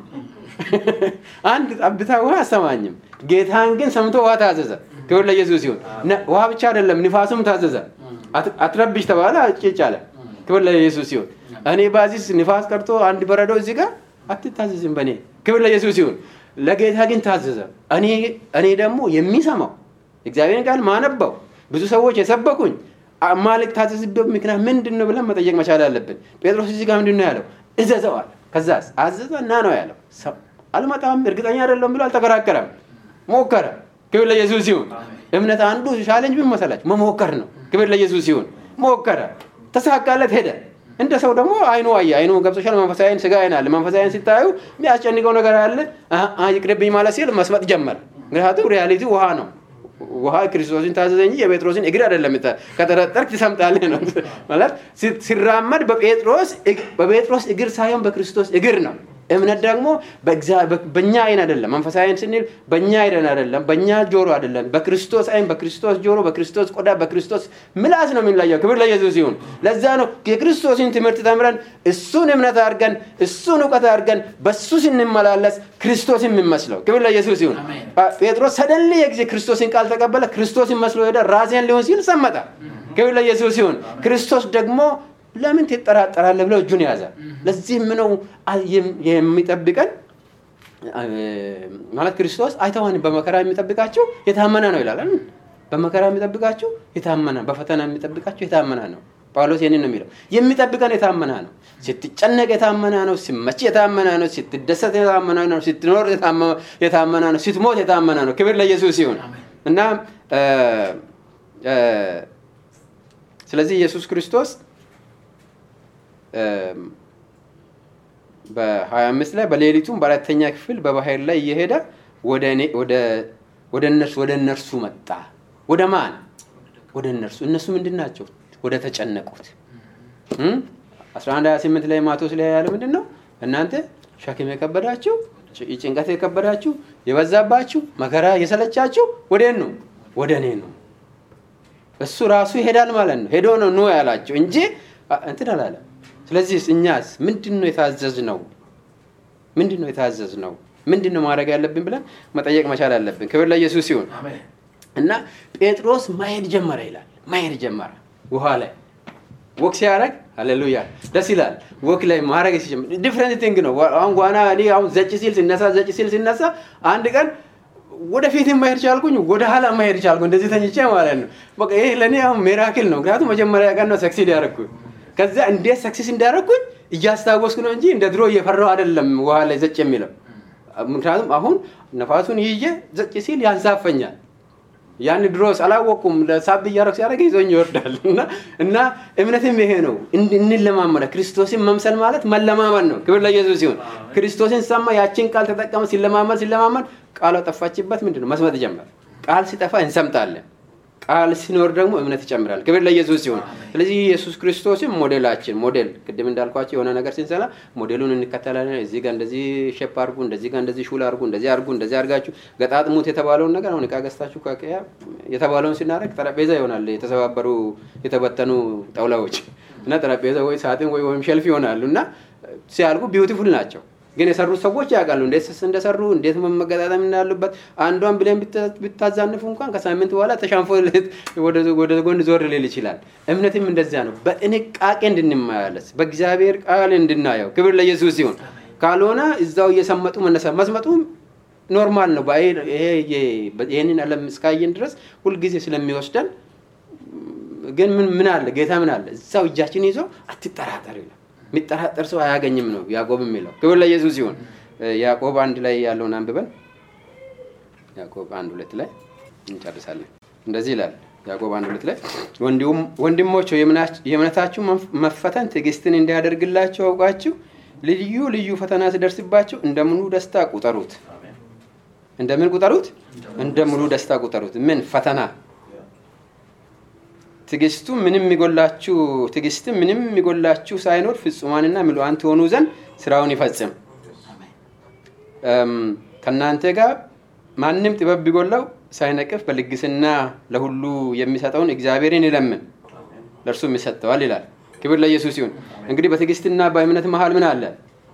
አንድ ጠብታ ውሃ አሰማኝም። ጌታን ግን ሰምቶ ውሃ ታዘዘ። ክብር ለኢየሱስ ይሁን። ነ- ውሃ ብቻ አይደለም ንፋሱም ታዘዘ። አት- አትረብሽ ተባለ፣ ጭጭ አለ። ክብር ለኢየሱስ ይሁን። እኔ ባዚስ ንፋስ ቀርቶ አንድ በረዶ እዚህ ጋር አትታዘዝም በእኔ ክብር ለኢየሱስ ይሁን። ለጌታ ግን ታዘዘ። እኔ እኔ ደግሞ የሚሰማው እግዚአብሔርን ቃል ማነበው ብዙ ሰዎች የሰበኩኝ አማልክ ታዘዝበት ምክንያት ምንድን ነው ብለን መጠየቅ መቻል አለብን። ጴጥሮስ እዚህ ጋር ምንድን ነው ያለው? እዘዘዋል። ከዛስ አዘዘ እና ነው ያለው። ሰው አልመጣም እርግጠኛ አይደለም ብሎ አልተከራከረም፣ ሞከረ። ክብር ለኢየሱስ ይሁን። እምነት አንዱ ቻሌንጅ ምን መሰላችሁ? መሞከር ነው። ክብር ለኢየሱስ ይሁን። ሞከረ፣ ተሳካለት፣ ሄደ። እንደ ሰው ደግሞ አይኑ አየ። አይኑ ገብቶሻል። መንፈሳዊ አይን፣ ስጋ አይን አለ። መንፈሳዊ አይን ሲታዩ የሚያስጨንቀው ነገር አለ። አ- አ- ይቅርብኝ ማለት ሲል መስመጥ ጀመረ። ምክንያቱም ሪያሊቲ ውሃ ነው። ውሃ ክርስቶስን ታዘዘ እንጂ የጴጥሮስን እግር አይደለም። የምታ- ከጠረጠርክ ትሰምጣለህ ነው ማለት ሲ- ሲራመድ በጴጥሮስ እግ- በጴጥሮስ እግር ሳይሆን በክርስቶስ እግር ነው። እምነት ደግሞ በእግዚአ- በ- በእኛ አይን አይደለም። መንፈሳዊ አይን ስንል በእኛ አይን አይደለም፣ በእኛ ጆሮ አይደለም። በክርስቶስ አይን፣ በክርስቶስ ጆሮ፣ በክርስቶስ ቆዳ፣ በክርስቶስ ምላስ ነው የምንለየው። ክብር ለኢየሱስ ይሁን። ለዛ ነው የክርስቶስን ትምህርት ተምረን እሱን እምነት አድርገን እሱን እውቀት አድርገን በሱ ስንመላለስ ክርስቶስን የምንመስለው። ክብር ለኢየሱስ ይሁን። አሜን። ጴጥሮስ ሰደን የጊዜ ክርስቶስን ቃል ተቀበለ። ክርስቶስን መስሎ ሄደ። ራሴን ሊሆን ሲል ሰመጠ። ክብር ለኢየሱስ ይሁን። ክርስቶስ ደግሞ ለምን ትጠራጠራለህ ብለው እጁን ያዘ። ለዚህም ነው አ- የም- የሚጠብቀን አ- ማለት ክርስቶስ አይተዋን በመከራ የሚጠብቃቸው የታመነ ነው ይላል። አይደል? በመከራ የሚጠብቃቸው የታመነ በፈተና የሚጠብቃቸው የታመነ ነው። ጳውሎስ ይህንን ነው የሚለው። የሚጠብቀን የታመነ ነው። ስትጨነቅ የታመነ ነው። ሲመች የታመነ ነው። ስትደሰት የታመነ ነው። ስትኖር የታመ- የታመነ ነው። ስትሞት የታመነ ነው። ክብር ለኢየሱስ ይሁን እና እ፣ እ፣ ስለዚህ ኢየሱስ ክርስቶስ በ25 ላይ በሌሊቱም በአራተኛ ክፍል በባህር ላይ እየሄደ ወደ እኔ- ወደ- ወደ እነርሱ ወደ እነርሱ መጣ። ወደ ማን? ወደ እነርሱ። እነሱ ምንድን ናቸው? ወደ ተጨነቁት። እም? 11 28 ላይ ማቴዎስ ላይ ያለ ምንድን ነው? እናንተ ሸክም የከበዳችሁ ጭ- ጭንቀት የከበዳችሁ የበዛባችሁ መከራ የሰለቻችሁ ወደ ነው ወደ እኔ ነው። እሱ ራሱ ይሄዳል ማለት ነው። ሄዶ ነው ኑ ያላቸው እንጂ አ- እንትን አላለም። ስለዚህ እኛስ ምንድን ነው የታዘዝ ነው? ምንድን ነው የታዘዝ ነው? ምንድን ነው ማድረግ ያለብን ብለን መጠየቅ መቻል አለብን። ክብር ለኢየሱስ ይሁን። አሜን። እና ጴጥሮስ ማሄድ ጀመረ ይላል። ማሄድ ጀመረ ውሃ ላይ ወክ ሲያደርግ ሃሌሉያ ደስ ይላል። ወክ ላይ ማድረግ ሲጀምር ዲፍረንት ቲንግ ነው። አሁን ዋና እኔ አሁን ዘጭ ሲል ሲነሳ ዘጭ ሲል ሲነሳ አንድ ቀን ወደፊት ማሄድ ቻልኩኝ፣ ወደ ኋላ ማሄድ ቻልኩ። እንደዚህ ተኝቼ ማለት ነው። በቃ ይሄ ለእኔ አሁን ሜራክል ነው። ምክንያቱም መጀመሪያ ቀን ነው ሰክሲድ ያደረግኩኝ። ከዛ እንዴት ሰክሲስ እንዳደረግኩኝ እያስታወስኩ ነው እንጂ እንደ ድሮ እየፈራው አይደለም ውሃ ላይ ዘጭ የሚለው ምክንያቱም አሁን ነፋሱን ይዤ ዘጭ ሲል ያንሳፈኛል። ያን ድሮስ አላወቅኩም። ለሳብ እያደረግ ሲያደርግ ይዞኝ ይወርዳል። እና እና እምነትም ይሄ ነው። እንድ- እንለማመደ ክርስቶስን መምሰል ማለት መለማመድ ነው። ክብር ለኢየሱስ ሲሆን ክርስቶስን ሰማ፣ ያችን ቃል ተጠቀመ። ሲለማመድ ሲለማመድ ቃሏ ጠፋችበት። ምንድን ነው መስመጥ ጀመር። ቃል ሲጠፋ እንሰምጣለን። ቃል ሲኖር ደግሞ እምነት ይጨምራል። ክብር ለኢየሱስ ሲሆን ስለዚህ ኢየሱስ ክርስቶስም ሞዴላችን ሞዴል ቅድም እንዳልኳቸው የሆነ ነገር ስንሰራ ሞዴሉን እንከተላለን። እዚህ ጋር እንደዚህ ሼፕ አድርጉ፣ እንደዚህ ጋር እንደዚህ ሹል አድርጉ፣ እንደዚህ አድርጉ፣ እንደዚህ አድርጋችሁ ገጣጥሙት የተባለውን ነገር አሁን እቃ ገዝታችሁ ከቀያ የተባለውን ስናደርግ ጠረጴዛ ይሆናል። የተሰባበሩ የተበተኑ ጣውላዎች እና ጠረጴዛ ወይ ሳጥን ወይ ወይም ሸልፍ ይሆናሉ እና ሲያልቁ ቢዩቲፉል ናቸው። ግን የሰሩት ሰዎች ያውቃሉ እንዴት ስስ እንደሰሩ እንዴት መገጣጠም እንዳሉበት። አንዷን ብለን ብታ- ብታዛንፉ እንኳን ከሳምንት በኋላ ተሻንፎ ወደ ወደ ጎን ዞር ሊል ይችላል። እምነትም እንደዚያ ነው። በጥንቃቄ እንድንመላለስ በእግዚአብሔር ቃል እንድናየው ክብር ለኢየሱስ ሲሆን ካልሆነ እዛው እየሰመጡ መነሳ መስመጡ ኖርማል ነው። በአይ- ይሄ ይሄ- ይሄንን ዓለም እስካየን ድረስ ሁልጊዜ ስለሚወስደን ግን ምን ምን አለ ጌታ ምን አለ እዛው እጃችን ይዞ አትጠራጠር ይላል። የሚጠራጠር ሰው አያገኝም ነው ያዕቆብ የሚለው። ክብር ለኢየሱስ ሲሆን ያዕቆብ አንድ ላይ ያለውን አንብበን ያዕቆብ አንድ ሁለት ላይ እንጨርሳለን። እንደዚህ ይላል ያዕቆብ አንድ ሁለት ላይ ወንድሞች የእምነታችሁ መፈተን ትዕግስትን እንዲያደርግላችሁ አውቃችሁ ልዩ ልዩ ፈተና ሲደርስባችሁ እንደ ሙሉ ደስታ ቁጠሩት። እንደምን ቁጠሩት? እንደ ሙሉ ደስታ ቁጠሩት። ምን ፈተና ትዕግስቱ ምንም የሚጎላችሁ ትዕግስት ምንም የሚጎላችሁ ሳይኖር ፍጹማንና ምሉዓን ትሆኑ ዘንድ ስራውን ይፈጽም። ከእናንተ ጋር ማንም ጥበብ ቢጎላው ሳይነቅፍ በልግስና ለሁሉ የሚሰጠውን እግዚአብሔርን ይለምን ለእርሱም ይሰጠዋል ይላል። ክብር ለኢየሱስ ይሁን። እንግዲህ በትዕግስትና በእምነት መሀል ምን አለ?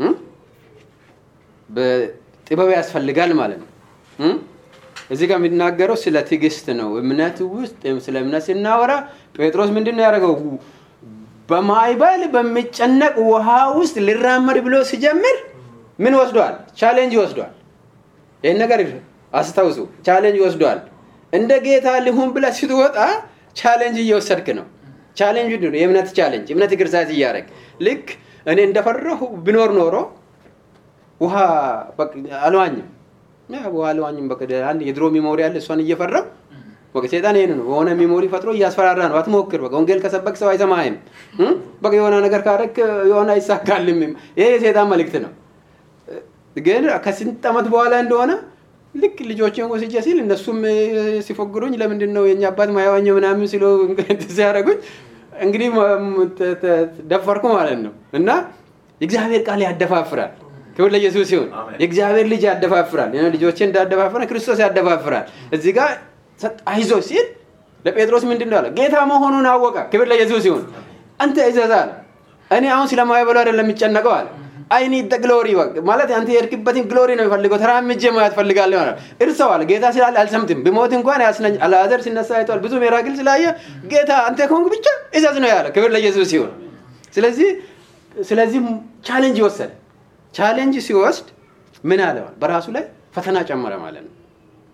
ጥበብ ያስፈልጋል ማለት ነው። እዚህ ጋር የሚናገረው ስለ ትዕግስት ነው። እምነት ውስጥ ስለ እምነት ስናወራ ጴጥሮስ ምንድን ነው ያደረገው? በማዕበል በሚጨነቅ ውሃ ውስጥ ሊራመድ ብሎ ሲጀምር ምን ወስዷል? ቻሌንጅ ወስዷል። ይህን ነገር አስታውሱ። ቻሌንጅ ወስዷል። እንደ ጌታ ሊሁን ብለህ ስትወጣ ቻሌንጅ እየወሰድክ ነው። ቻሌንጅ ነው የእምነት ቻሌንጅ። እምነት ግርዛት እያደረግ ልክ እኔ እንደፈራሁ ብኖር ኖሮ ውሃ አልዋኝም ውሃ አልዋኝም። በቃ አንድ የድሮ ሚሞሪ አለ። እሷን እየፈራው በቃ ሴጣን ይሄን ነው በሆነ ሚሞሪ ፈጥሮ እያስፈራራ ነው። አትሞክር፣ በቃ ወንጌል ከሰበክ ሰው አይሰማህም። በቃ የሆነ ነገር ካረክ የሆነ አይሳካልም። ይሄ የሴጣን መልእክት ነው። ግን ከስንት ዓመት በኋላ እንደሆነ ልክ ልጆችን ወስጄ ሲል እነሱም ሲፎግሩኝ ለምንድን ነው የኛ አባት ማያዋኘው ምናምን ሲሉ ሲያደርጉኝ እንግዲህ ደፈርኩ ማለት ነው። እና የእግዚአብሔር ቃል ያደፋፍራል። ክብር ለኢየሱስ ሲሆን የእግዚአብሔር ልጅ ያደፋፍራል። ልጆችን እንዳደፋፍራል ክርስቶስ ያደፋፍራል። እዚህ ጋር አይዞ ሲል ለጴጥሮስ ምንድን ነው አለ? ጌታ መሆኑን አወቀ። ክብር ለኢየሱስ ሲሆን አንተ እዘዝ አለ። እኔ አሁን ስለማይበሉ አይደለም የሚጨነቀው አለ። አይኒ ደ ግሎሪ ማለት አንተ የሄድክበትን ግሎሪ ነው የሚፈልገው። ተራምጄ ማየት ፈልጋለሁ ማለት እርሰው አለ። ጌታ ስላለ አልሰምትም። ብሞት እንኳን ያስነኝ። አልዓዛር ሲነሳ አይተዋል። ብዙ ሚራክል ስላየ ጌታ አንተ ከሆንክ ብቻ እዘዝ ነው ያለ። ክብር ለኢየሱስ ሲሆን ስለዚህ ስለዚህ ቻሌንጅ ይወሰድ ቻሌንጅ ሲወስድ ምን አለዋል? በራሱ ላይ ፈተና ጨመረ ማለት ነው።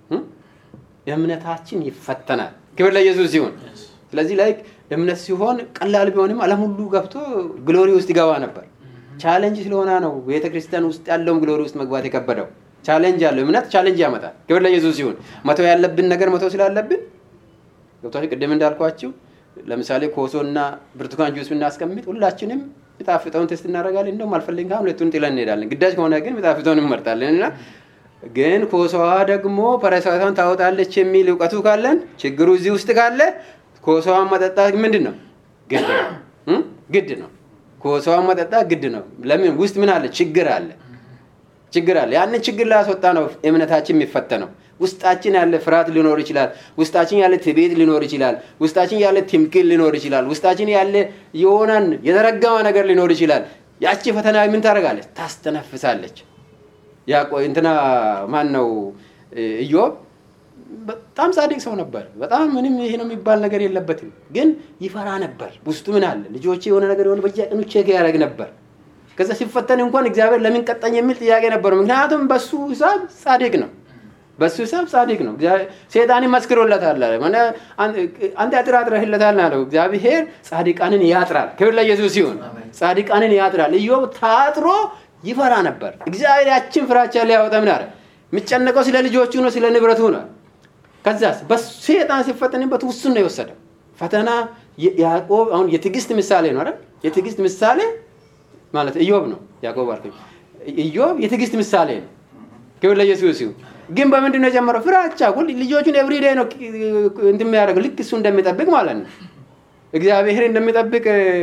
እምነታችን ይፈተናል። ክብር ለኢየሱስ ሲሆን ስለዚህ ላይ እምነት ሲሆን ቀላል ቢሆንም ዓለም ሁሉ ገብቶ ግሎሪ ውስጥ ይገባ ነበር። ቻሌንጅ ስለሆነ ነው ቤተ ክርስቲያን ውስጥ ያለውም ግሎሪ ውስጥ መግባት የከበደው። ቻሌንጅ አለው። እምነት ቻሌንጅ ያመጣል። ክብር ለኢየሱስ ሲሆን መተው ያለብን ነገር መተው ስላለብን ገብቷችሁ ቅድም እንዳልኳችሁ ለምሳሌ ኮሶና ብርቱካን ጁስ ብናስቀምጥ ሁላችንም የሚጣፍጠውን ቴስት እናደርጋለን። እንደውም አልፈልግም ካሁን ሁለቱን ጥለን እንሄዳለን። ግዳጅ ከሆነ ግን የሚጣፍጠውን እንመርጣለን እና ግን ኮሶዋ ደግሞ ፓራሳይቷን ታወጣለች የሚል እውቀቱ ካለን ችግሩ እዚህ ውስጥ ካለ ኮሶዋን መጠጣት ምንድን ነው? ግድ ነው። ግድ ነው። ኮሶዋን መጠጣት ግድ ነው። ለምን? ውስጥ ምን አለ? ችግር አለ። ችግር አለ። ያንን ችግር ላስወጣ ነው እምነታችን የሚፈተነው። ውስጣችን ያለ ፍርሃት ሊኖር ይችላል። ውስጣችን ያለ ትዕቢት ሊኖር ይችላል። ውስጣችን ያለ ትምክህት ሊኖር ይችላል። ውስጣችን ያለ የሆነን የተረገመ ነገር ሊኖር ይችላል። ያቺ ፈተና ምን ታደርጋለች? ታስተነፍሳለች። ያቆ እንትና ማን ነው ኢዮብ በጣም ጻድቅ ሰው ነበር። በጣም ምንም ይሄ ነው የሚባል ነገር የለበትም። ግን ይፈራ ነበር። ውስጡ ምን አለ? ልጆቼ የሆነ ነገር የሆነ በየቀኑ ቼክ ያደርግ ነበር። ከዛ ሲፈተን እንኳን እግዚአብሔር ለምን ቀጣኝ የሚል ጥያቄ ነበረው። ምክንያቱም በሱ ሂሳብ ጻድቅ ነው። በሱ ሂሳብ ጻድቅ ነው። ሴጣን መስክሮለታል። አንተ አጥራጥረህለታል አለው። እግዚአብሔር ጻድቃንን ያጥራል። ክብር ለኢየሱስ ሲሆን ጻድቃንን ያጥራል። ኢዮብ ታጥሮ ይፈራ ነበር። እግዚአብሔር ያችን ፍራቻ ሊያወጣ ምን አለ? የሚጨነቀው ስለ ልጆቹ ነው፣ ስለ ንብረቱ ነው። ከዛስ በሴጣን ሲፈተንበት ውሱን ነው የወሰደው ፈተና። ያዕቆብ አሁን የትዕግስት ምሳሌ ነው አይደል? የትዕግስት ምሳሌ ማለት ኢዮብ ነው። ያዕቆብ አልኩኝ። ኢዮብ የትዕግስት ምሳሌ ነው። ክብር ለኢየሱስ ይሁን። ግን በምንድን ነው የጀመረው? ፍራቻ። ሁሉ ልጆቹን ኤቭሪዴይ ነው እንትን የሚያደርገው ልክ እሱ እንደሚጠብቅ ማለት ነው። እግዚአብሔር እንደሚጠብቅ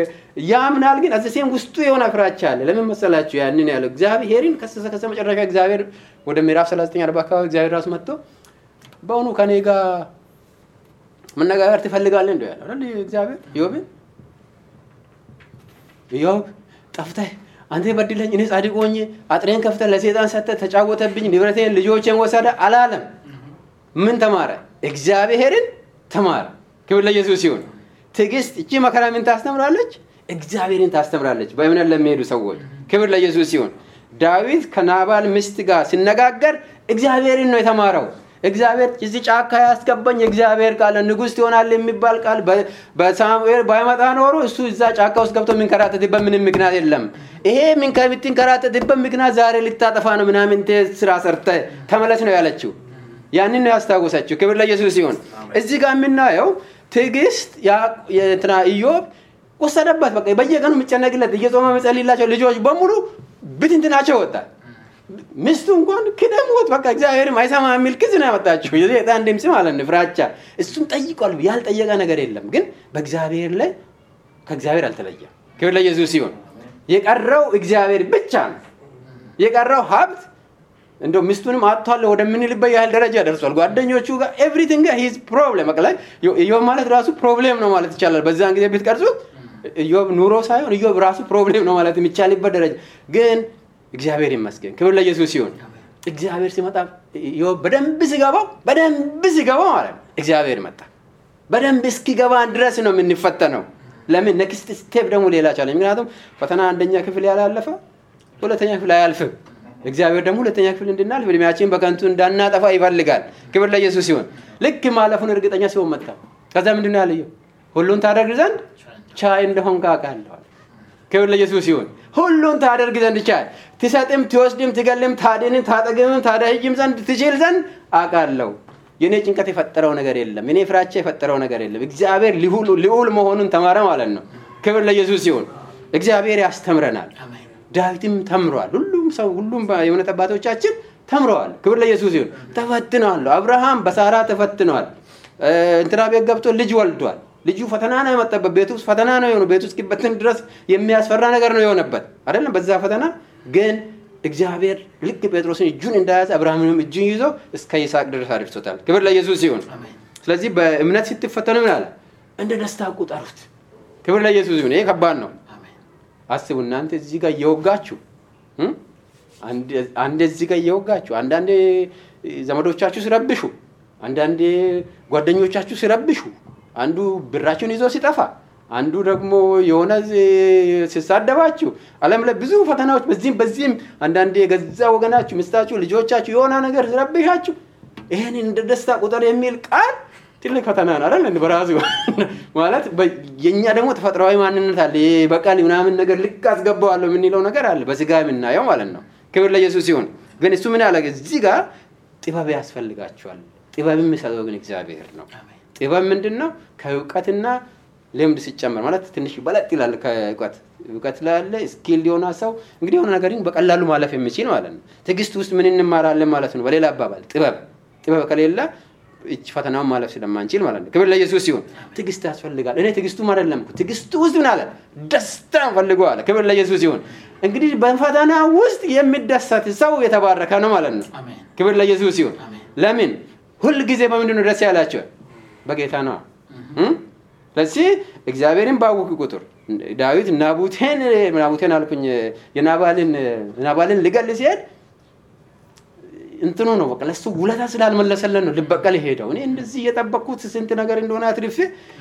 ያምናል። ግን አዘሴም ውስጡ የሆነ ፍራቻ አለ። ለምን መሰላችሁ? ያንን ያለው እግዚአብሔርን ከሰሰ ከሰ መጨረሻ እግዚአብሔር ወደ ምዕራፍ 39 40 አካባቢ እግዚአብሔር ራሱ መጥቶ በእውኑ ከኔ ጋር መነጋገር ትፈልጋለህ እንደው ያለው አይደል? እግዚአብሔር ኢዮብን ኢዮብ ጠፍተህ አንተ በድለኝ እኔ ጻድቅ ሆኜ አጥሬን ከፍተህ ለሴጣን ሰጥተህ ተጫወተብኝ፣ ንብረቴን፣ ልጆቼን ወሰደ አላለም። ምን ተማረ? እግዚአብሔርን ተማረ። ክብር ለኢየሱስ ይሁን። ትዕግስት እቺ መከራ ምን ታስተምራለች? እግዚአብሔርን ታስተምራለች። በእምነት ለሚሄዱ ሰዎች ክብር ለኢየሱስ ሲሆን ዳዊት ከናባል ሚስት ጋር ሲነጋገር እግዚአብሔርን ነው የተማረው። እግዚአብሔር እዚህ ጫካ ያስገባኝ የእግዚአብሔር ቃል ንጉሥ ትሆናል የሚባል ቃል በሳሙኤል ባይመጣ ኖሮ እሱ እዛ ጫካ ውስጥ ገብቶ የሚንከራተትበት ምንም ምክንያት የለም። ይሄ የምትንከራተትበት ምክንያት ዛሬ ልታጠፋ ነው ምናምን ስራ ሰርተ ተመለስ ነው ያለችው። ያንን ነው ያስታወሰችው። ክብር ለኢየሱስ ሲሆን እዚህ ጋር የምናየው ትዕግስት ኢዮብ ወሰደበት። በቃ በየቀኑ የሚጨነቅለት እየጾመ የሚጸልይላቸው ልጆች በሙሉ ብትንትናቸው ወጣ። ሚስቱ እንኳን ክደሞት በቃ እግዚአብሔርም አይሰማ የሚል ክስ ነው ያመጣችው። የሰይጣን ድምፅ ማለት ነው፣ ፍራቻ። እሱም ጠይቋል። ያልጠየቀ ነገር የለም። ግን በእግዚአብሔር ላይ ከእግዚአብሔር አልተለየም። ክብር ለኢየሱስ ሲሆን የቀረው እግዚአብሔር ብቻ ነው። የቀረው ሀብት እንደው ሚስቱንም አጥቷል ወደምንልበት ያህል ደረጃ ደርሷል። ጓደኞቹ ጋር ኤቭሪቲንግ ሂዝ ፕሮብሌም በቃ ላይ ኢዮብ ማለት ራሱ ፕሮብሌም ነው ማለት ይቻላል። በዛን ጊዜ ብትቀርጹት ኢዮብ ኑሮ ሳይሆን ኢዮብ ራሱ ፕሮብሌም ነው ማለት የሚቻልበት ደረጃ ግን እግዚአብሔር ይመስገን። ክብር ለኢየሱስ ሲሆን እግዚአብሔር ሲመጣ ኢዮብ በደንብ ሲገባው በደንብ ሲገባው ማለት ነው እግዚአብሔር መጣ። በደንብ እስኪገባን ድረስ ነው የምንፈተነው። ለምን ኔክስት ስቴፕ ደግሞ ሌላ ቻለ። ምክንያቱም ፈተና አንደኛ ክፍል ያላለፈ ሁለተኛ ክፍል አያልፍም። እግዚአብሔር ደግሞ ሁለተኛ ክፍል እንድናልፍ እድሜያችን በከንቱ እንዳናጠፋ ይፈልጋል። ክብር ለኢየሱስ ሲሆን ልክ ማለፉን እርግጠኛ ሲሆን መጣ። ከዛ ምንድን ነው ያለየው? ሁሉን ታደርግ ዘንድ ቻይ እንደሆንክ አውቃለሁ። ክብር ለኢየሱስ ሲሆን ሁሉን ታደርግ ዘንድ ቻይ፣ ትሰጥም፣ ትወስድም፣ ትገልም፣ ታድንም፣ ታጠግምም፣ ታደህይም ዘንድ ትችል ዘንድ አውቃለሁ። የእኔ ጭንቀት የፈጠረው ነገር የለም። የኔ ፍራቻ የፈጠረው ነገር የለም። እግዚአብሔር ልዑል መሆኑን ተማረ ማለት ነው። ክብር ለኢየሱስ ሲሆን እግዚአብሔር ያስተምረናል። ዳዊትም ተምሯል። ሁሉም ሰው ሁሉም የእምነት አባቶቻችን ተምረዋል። ክብር ለኢየሱስ ሲሆን ተፈትነዋል። አብርሃም በሳራ ተፈትነዋል። እንትና ቤት ገብቶ ልጅ ወልዷል። ልጁ ፈተና ነው የመጣበት። ቤት ውስጥ ፈተና ነው የሆነው። ቤት ውስጥ እስኪበትን ድረስ የሚያስፈራ ነገር ነው የሆነበት አይደለም። በዛ ፈተና ግን እግዚአብሔር ልክ ጴጥሮስን እጁን እንዳያዘ አብርሃምንም እጁን ይዞ እስከ ይስሐቅ ድረስ አድርሶታል። ክብር ለኢየሱስ ሲሆን ስለዚህ በእምነት ስትፈተኑ ምን አለ? እንደ ደስታ ቁጠሩት። ክብር ለኢየሱስ ሲሆን ይሄ ከባድ ነው። አስቡ እናንተ እዚህ ጋር እየወጋችሁ አንዴ እዚህ ጋር እየወጋችሁ አንዳንዴ ዘመዶቻችሁ ሲረብሹ፣ አንዳንዴ ጓደኞቻችሁ ሲረብሹ፣ አንዱ ብራችሁን ይዞ ሲጠፋ፣ አንዱ ደግሞ የሆነ ሲሳደባችሁ፣ ዓለም ላይ ብዙ ፈተናዎች በዚህም በዚህም አንዳንዴ የገዛ ወገናችሁ፣ ሚስታችሁ፣ ልጆቻችሁ የሆነ ነገር ሲረብሻችሁ ይህን እንደ ደስታ ቁጥር የሚል ቃል ትልቅ ፈተና ነው አይደል? በራሱ ማለት የእኛ ደግሞ ተፈጥሯዊ ማንነት አለ። በቃል ምናምን ነገር ልክ አስገባዋለሁ የምንለው ነገር አለ፣ በስጋ የምናየው ማለት ነው። ክብር ለኢየሱስ ሲሆን ግን እሱ ምን ያለ እዚህ ጋር ጥበብ ያስፈልጋቸዋል። ጥበብ የሚሰጠው ግን እግዚአብሔር ነው። ጥበብ ምንድን ነው? ከእውቀትና ልምድ ሲጨመር ማለት ትንሽ በለጥ ይላል። ከእውቀት እውቀት ላለ ስኪል የሆነ ሰው እንግዲህ የሆነ ነገር በቀላሉ ማለፍ የሚችል ማለት ነው። ትዕግስት ውስጥ ምን እንማራለን ማለት ነው። በሌላ አባባል ጥበብ ጥበብ ከሌለ እች ፈተናውን ማለፍ ስለማንችል ማለት ነው። ክብር ለኢየሱስ ሲሆን ትዕግስት ያስፈልጋል። እኔ ትዕግስቱም አይደለም ትዕግስቱ ውስጥ ምን አለ ደስታ ፈልገው አለ። ክብር ለኢየሱስ ሲሆን እንግዲህ በፈተና ውስጥ የሚደሰት ሰው የተባረከ ነው ማለት ነው። ክብር ለኢየሱስ ሲሆን ለምን ሁል ጊዜ በምንድን ነው ደስ ያላቸው? በጌታ ነው። ስለዚህ እግዚአብሔርን ባወቅ ቁጥር ዳዊት ናቡቴን ናቡቴን አልኩኝ የናባልን ናባልን ልገል ሲሄድ እንትኑ ነው በቃ ለሱ ውለታ ስላልመለሰለን ነው ልበቀል ሄደው። እኔ እንደዚህ እየጠበቅኩት ስንት ነገር እንደሆነ አትርፌ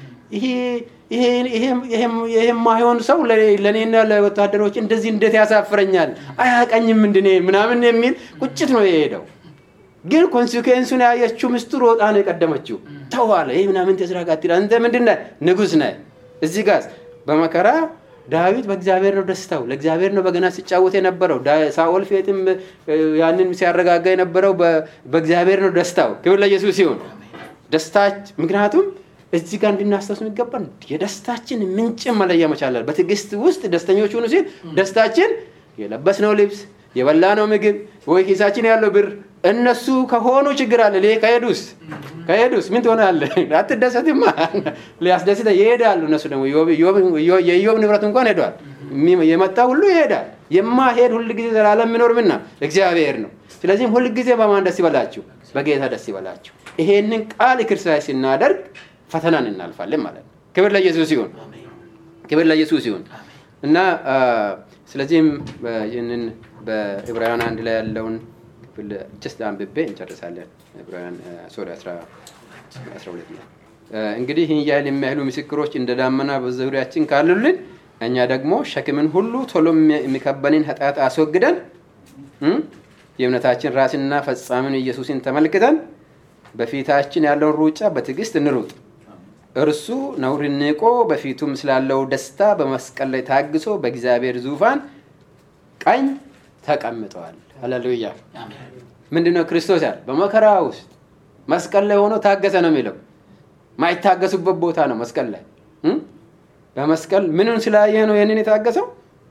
ይሄ የማይሆን ሰው ለእኔና ለወታደሮች እንደዚህ እንዴት ያሳፍረኛል? አያቀኝም እንድኔ ምናምን የሚል ቁጭት ነው የሄደው። ግን ኮንሲኩዌንሱን ያየችው ሚስቱ ሮጣ ነው የቀደመችው። ተዋለ ይህ ምናምን ተስራ ጋር አንተ ምንድን ነህ? ንጉሥ ነህ። እዚህ ጋር በመከራ ዳዊት በእግዚአብሔር ነው ደስታው። ለእግዚአብሔር ነው በገና ሲጫወት የነበረው። ሳኦል ፌትም ያንን ሲያረጋጋ የነበረው በእግዚአብሔር ነው ደስታው። ክብር ለኢየሱስ ሲሆን ደስታች ምክንያቱም እዚህ ጋር እንድናስታውስ የሚገባን የደስታችን ምንጭ መለያ መቻላል። በትዕግስት ውስጥ ደስተኞች ሁኑ ሲል ደስታችን የለበስነው ልብስ፣ የበላነው ምግብ ወይ ኪሳችን ያለው ብር እነሱ ከሆኑ ችግር አለ። ሌ ከሄዱስ ከሄዱስ ምን ትሆናለህ? አትደሰትማ። ሊያስደስተ ይሄዳሉ። እነሱ ደግሞ የኢዮብ ንብረት እንኳን ሄዷል። የመጣ ሁሉ ይሄዳል። የማሄድ ሁል ጊዜ ዘላለም የሚኖር ምና እግዚአብሔር ነው። ስለዚህም ሁል ጊዜ በማን ደስ ይበላችሁ? በጌታ ደስ ይበላችሁ። ይሄንን ቃል ክርስቲያን ስናደርግ ፈተናን እናልፋለን ማለት ነው። ክብር ለኢየሱስ ይሁን። ክብር ለኢየሱስ ይሁን እና ስለዚህም ይህንን በዕብራውያን አንድ ላይ ያለውን ክፍል ጀስት አንብቤ እንጨርሳለን። ዕብራውያን ሶሪ 12 ላይ እንግዲህ ይህን ያህል የሚያህሉ ምስክሮች እንደ ዳመና በዙሪያችን ካሉልን እኛ ደግሞ ሸክምን ሁሉ ቶሎ የሚከበንን ኃጢአት አስወግደን የእምነታችን ራስና ፈጻሚን ኢየሱስን ተመልክተን በፊታችን ያለውን ሩጫ በትዕግስት እንሩጥ። እርሱ ነውርን ንቆ በፊቱም ስላለው ደስታ በመስቀል ላይ ታግሶ በእግዚአብሔር ዙፋን ቀኝ ተቀምጠዋል። ሃሌሉያ። ምንድነው ክርስቶስ ያለ? በመከራ ውስጥ መስቀል ላይ ሆኖ ታገሰ ነው የሚለው። ማይታገሱበት ቦታ ነው መስቀል ላይ እም? በመስቀል ምንን ስላየ ነው ይህንን የታገሰው?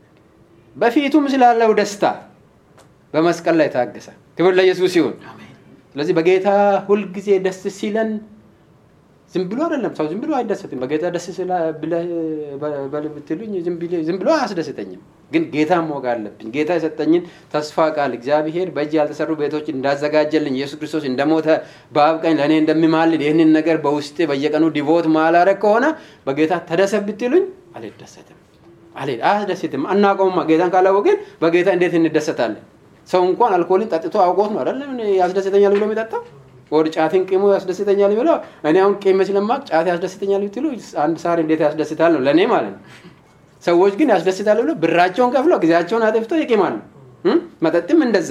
በፊቱም ስላለው ደስታ በመስቀል ላይ ታገሰ። ክብር ለኢየሱስ ይሁን። ስለዚህ በጌታ ሁልጊዜ ደስ ሲለን ዝም ብሎ አይደለም። ሰው ዝም ብሎ አይደሰትም። በጌታ ደስ በል ብትሉኝ ዝም ብሎ አያስደስተኝም። ግን ጌታ ማወቅ አለብኝ። ጌታ የሰጠኝን ተስፋ ቃል እግዚአብሔር በእጅ ያልተሰሩ ቤቶች እንዳዘጋጀልኝ ኢየሱስ ክርስቶስ እንደሞተ በአብ ቀኝ ለእኔ እንደሚማልድ ይህንን ነገር በውስጤ በየቀኑ ዲቮት ማላረግ ከሆነ በጌታ ተደሰት ብትሉኝ አልደሰትም፣ አያስደስትም። አናውቀውማ። ጌታን ካላወቅን በጌታ እንዴት እንደሰታለን? ሰው እንኳን አልኮልን ጠጥቶ አውቆት ነው አይደለም ያስደስተኛል ብሎ የሚጠጣው ወደ ጫትን ቂሙ ያስደስተኛል ብለው እኔ አሁን ቂም ስለማቅ ጫት ያስደስተኛል ብትሉ አንድ ሳር እንዴት ያስደስታል ነው ለእኔ ማለት ነው። ሰዎች ግን ያስደስታል ብለው ብራቸውን ከፍለው ጊዜያቸውን አጥፍተው ይቂማሉ። መጠጥም እንደዛ፣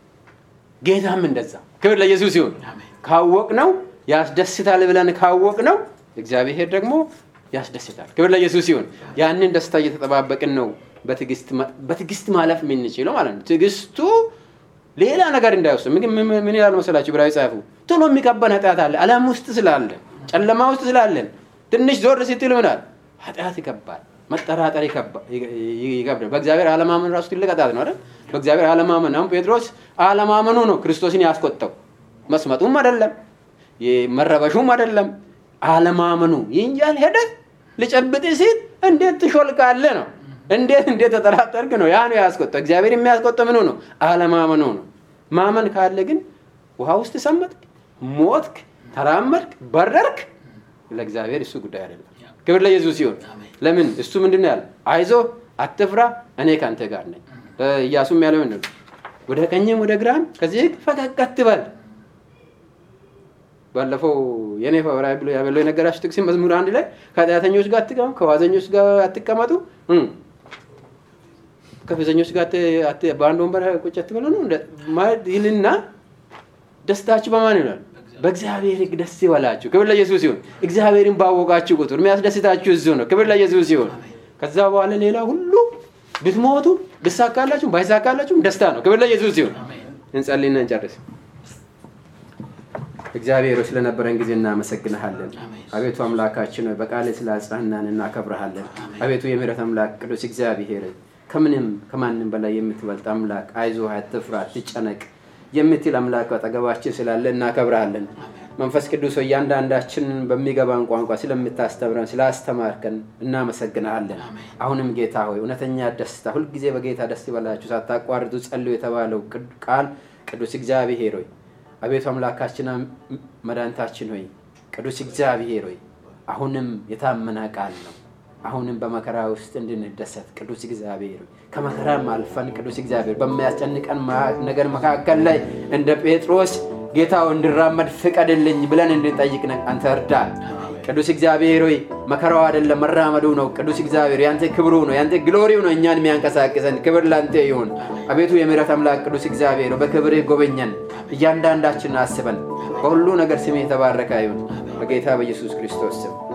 ጌታም እንደዛ። ክብር ለኢየሱስ ይሁን። ካወቅ ነው ያስደስታል ብለን ካወቅ ነው እግዚአብሔር ደግሞ ያስደስታል። ክብር ለኢየሱስ ይሁን። ያንን ደስታ እየተጠባበቅን ነው በትዕግስት ማለፍ የምንችለው ማለት ነው። ትዕግስቱ ሌላ ነገር እንዳይወስድ ምን ይላል መሰላችሁ? ብራዊ ጻፉ ቶሎ የሚቀበን ኃጢአት አለ። ዓለም ውስጥ ስላለን ጨለማ ውስጥ ስላለን ትንሽ ዞር ስትል ምናል ኃጢአት ይከባል፣ መጠራጠር ይከብዳል። በእግዚአብሔር አለማመን ራሱ ትልቅ ኃጢአት ነው አይደል? በእግዚአብሔር አለማመን አሁን ጴጥሮስ አለማመኑ ነው ክርስቶስን ያስቆጠው። መስመጡም አይደለም መረበሹም አይደለም አለማመኑ ይንጃል ሄደ ልጨብጥ ሲል እንዴት ትሾልቃለህ ነው እንዴት እንዴት ተጠራጠርክ ነው ያ ነው ያስቆጠው። እግዚአብሔር የሚያስቆጠው ምኑ ነው? አለማመኑ ነው። ማመን ካለ ግን ውሃ ውስጥ ሰመጥክ፣ ሞትክ፣ ተራመድክ፣ በረርክ፣ ለእግዚአብሔር እሱ ጉዳይ አይደለም። ክብር ለኢየሱስ ሲሆን ለምን እሱ ምንድን ነው ያለ? አይዞ አትፍራ፣ እኔ ከአንተ ጋር ነኝ። ኢያሱም ያለው ምንድን ነው? ወደ ቀኝም ወደ ግራም ከዚህ ፈቀቅ አትበል። ባለፈው የኔ ፈወራዊ ብሎ ያበለው የነገራችሁ ጥቅስ መዝሙር አንድ ላይ ከኃጢአተኞች ጋር አትቀመጡ፣ ከዋዘኞች ጋር አትቀመጡ ከፌዘኞች ጋር በአንድ ወንበር ቁጭ አትበሉ ነው ይልና ደስታችሁ በማን ይላል? በእግዚአብሔር ሕግ ደስ ይበላችሁ። ክብር ለኢየሱስ ይሁን። እግዚአብሔርን ባወቃችሁ ቁጥር የሚያስደስታችሁ እዚሁ ነው። ክብር ለኢየሱስ ይሁን። ከዛ በኋላ ሌላ ሁሉ ብትሞቱ ብሳካላችሁም ባይሳካላችሁም ደስታ ነው። ክብር ለኢየሱስ ይሁን። እንጸልይና እንጨርስ። እግዚአብሔር ስለነበረን ጊዜ እናመሰግንሃለን። አቤቱ አምላካችን ሆይ በቃል ስላጽናናን እናከብረሃለን። አቤቱ የምህረት አምላክ ቅዱስ እግዚአብሔር ከምንም ከማንም በላይ የምትበልጥ አምላክ አይዞህ፣ አትፍራ፣ አትጨነቅ የምትል አምላክ አጠገባችን ስላለ እናከብረሃለን። መንፈስ ቅዱስ ሆይ እያንዳንዳችንን በሚገባን ቋንቋ ስለምታስተምረን ስላስተማርከን እናመሰግንሃለን። አሁንም ጌታ ሆይ እውነተኛ ደስታ ሁልጊዜ በጌታ ደስ ይበላችሁ ሳታቋርጡ ጸልዩ የተባለው ቃል ቅዱስ እግዚአብሔር ሆይ አቤቱ አምላካችን መድኃኒታችን ሆይ ቅዱስ እግዚአብሔር ሆይ አሁንም የታመነ ቃል ነው። አሁንም በመከራ ውስጥ እንድንደሰት ቅዱስ እግዚአብሔር ከመከራም አልፈን ቅዱስ እግዚአብሔር በሚያስጨንቀን ነገር መካከል ላይ እንደ ጴጥሮስ ጌታው እንድራመድ ፍቀድልኝ ብለን እንድንጠይቅ አንተ እርዳን። ቅዱስ እግዚአብሔር ሆይ መከራው አይደለም መራመዱ ነው። ቅዱስ እግዚአብሔር ያንተ ክብሩ ነው፣ ያንተ ግሎሪው ነው እኛን የሚያንቀሳቅሰን። ክብር ላንተ ይሁን። አቤቱ የምህረት አምላክ ቅዱስ እግዚአብሔር በክብርህ ጎበኘን፣ እያንዳንዳችን አስበን። በሁሉ ነገር ስም የተባረከ ይሁን በጌታ በኢየሱስ ክርስቶስ ስም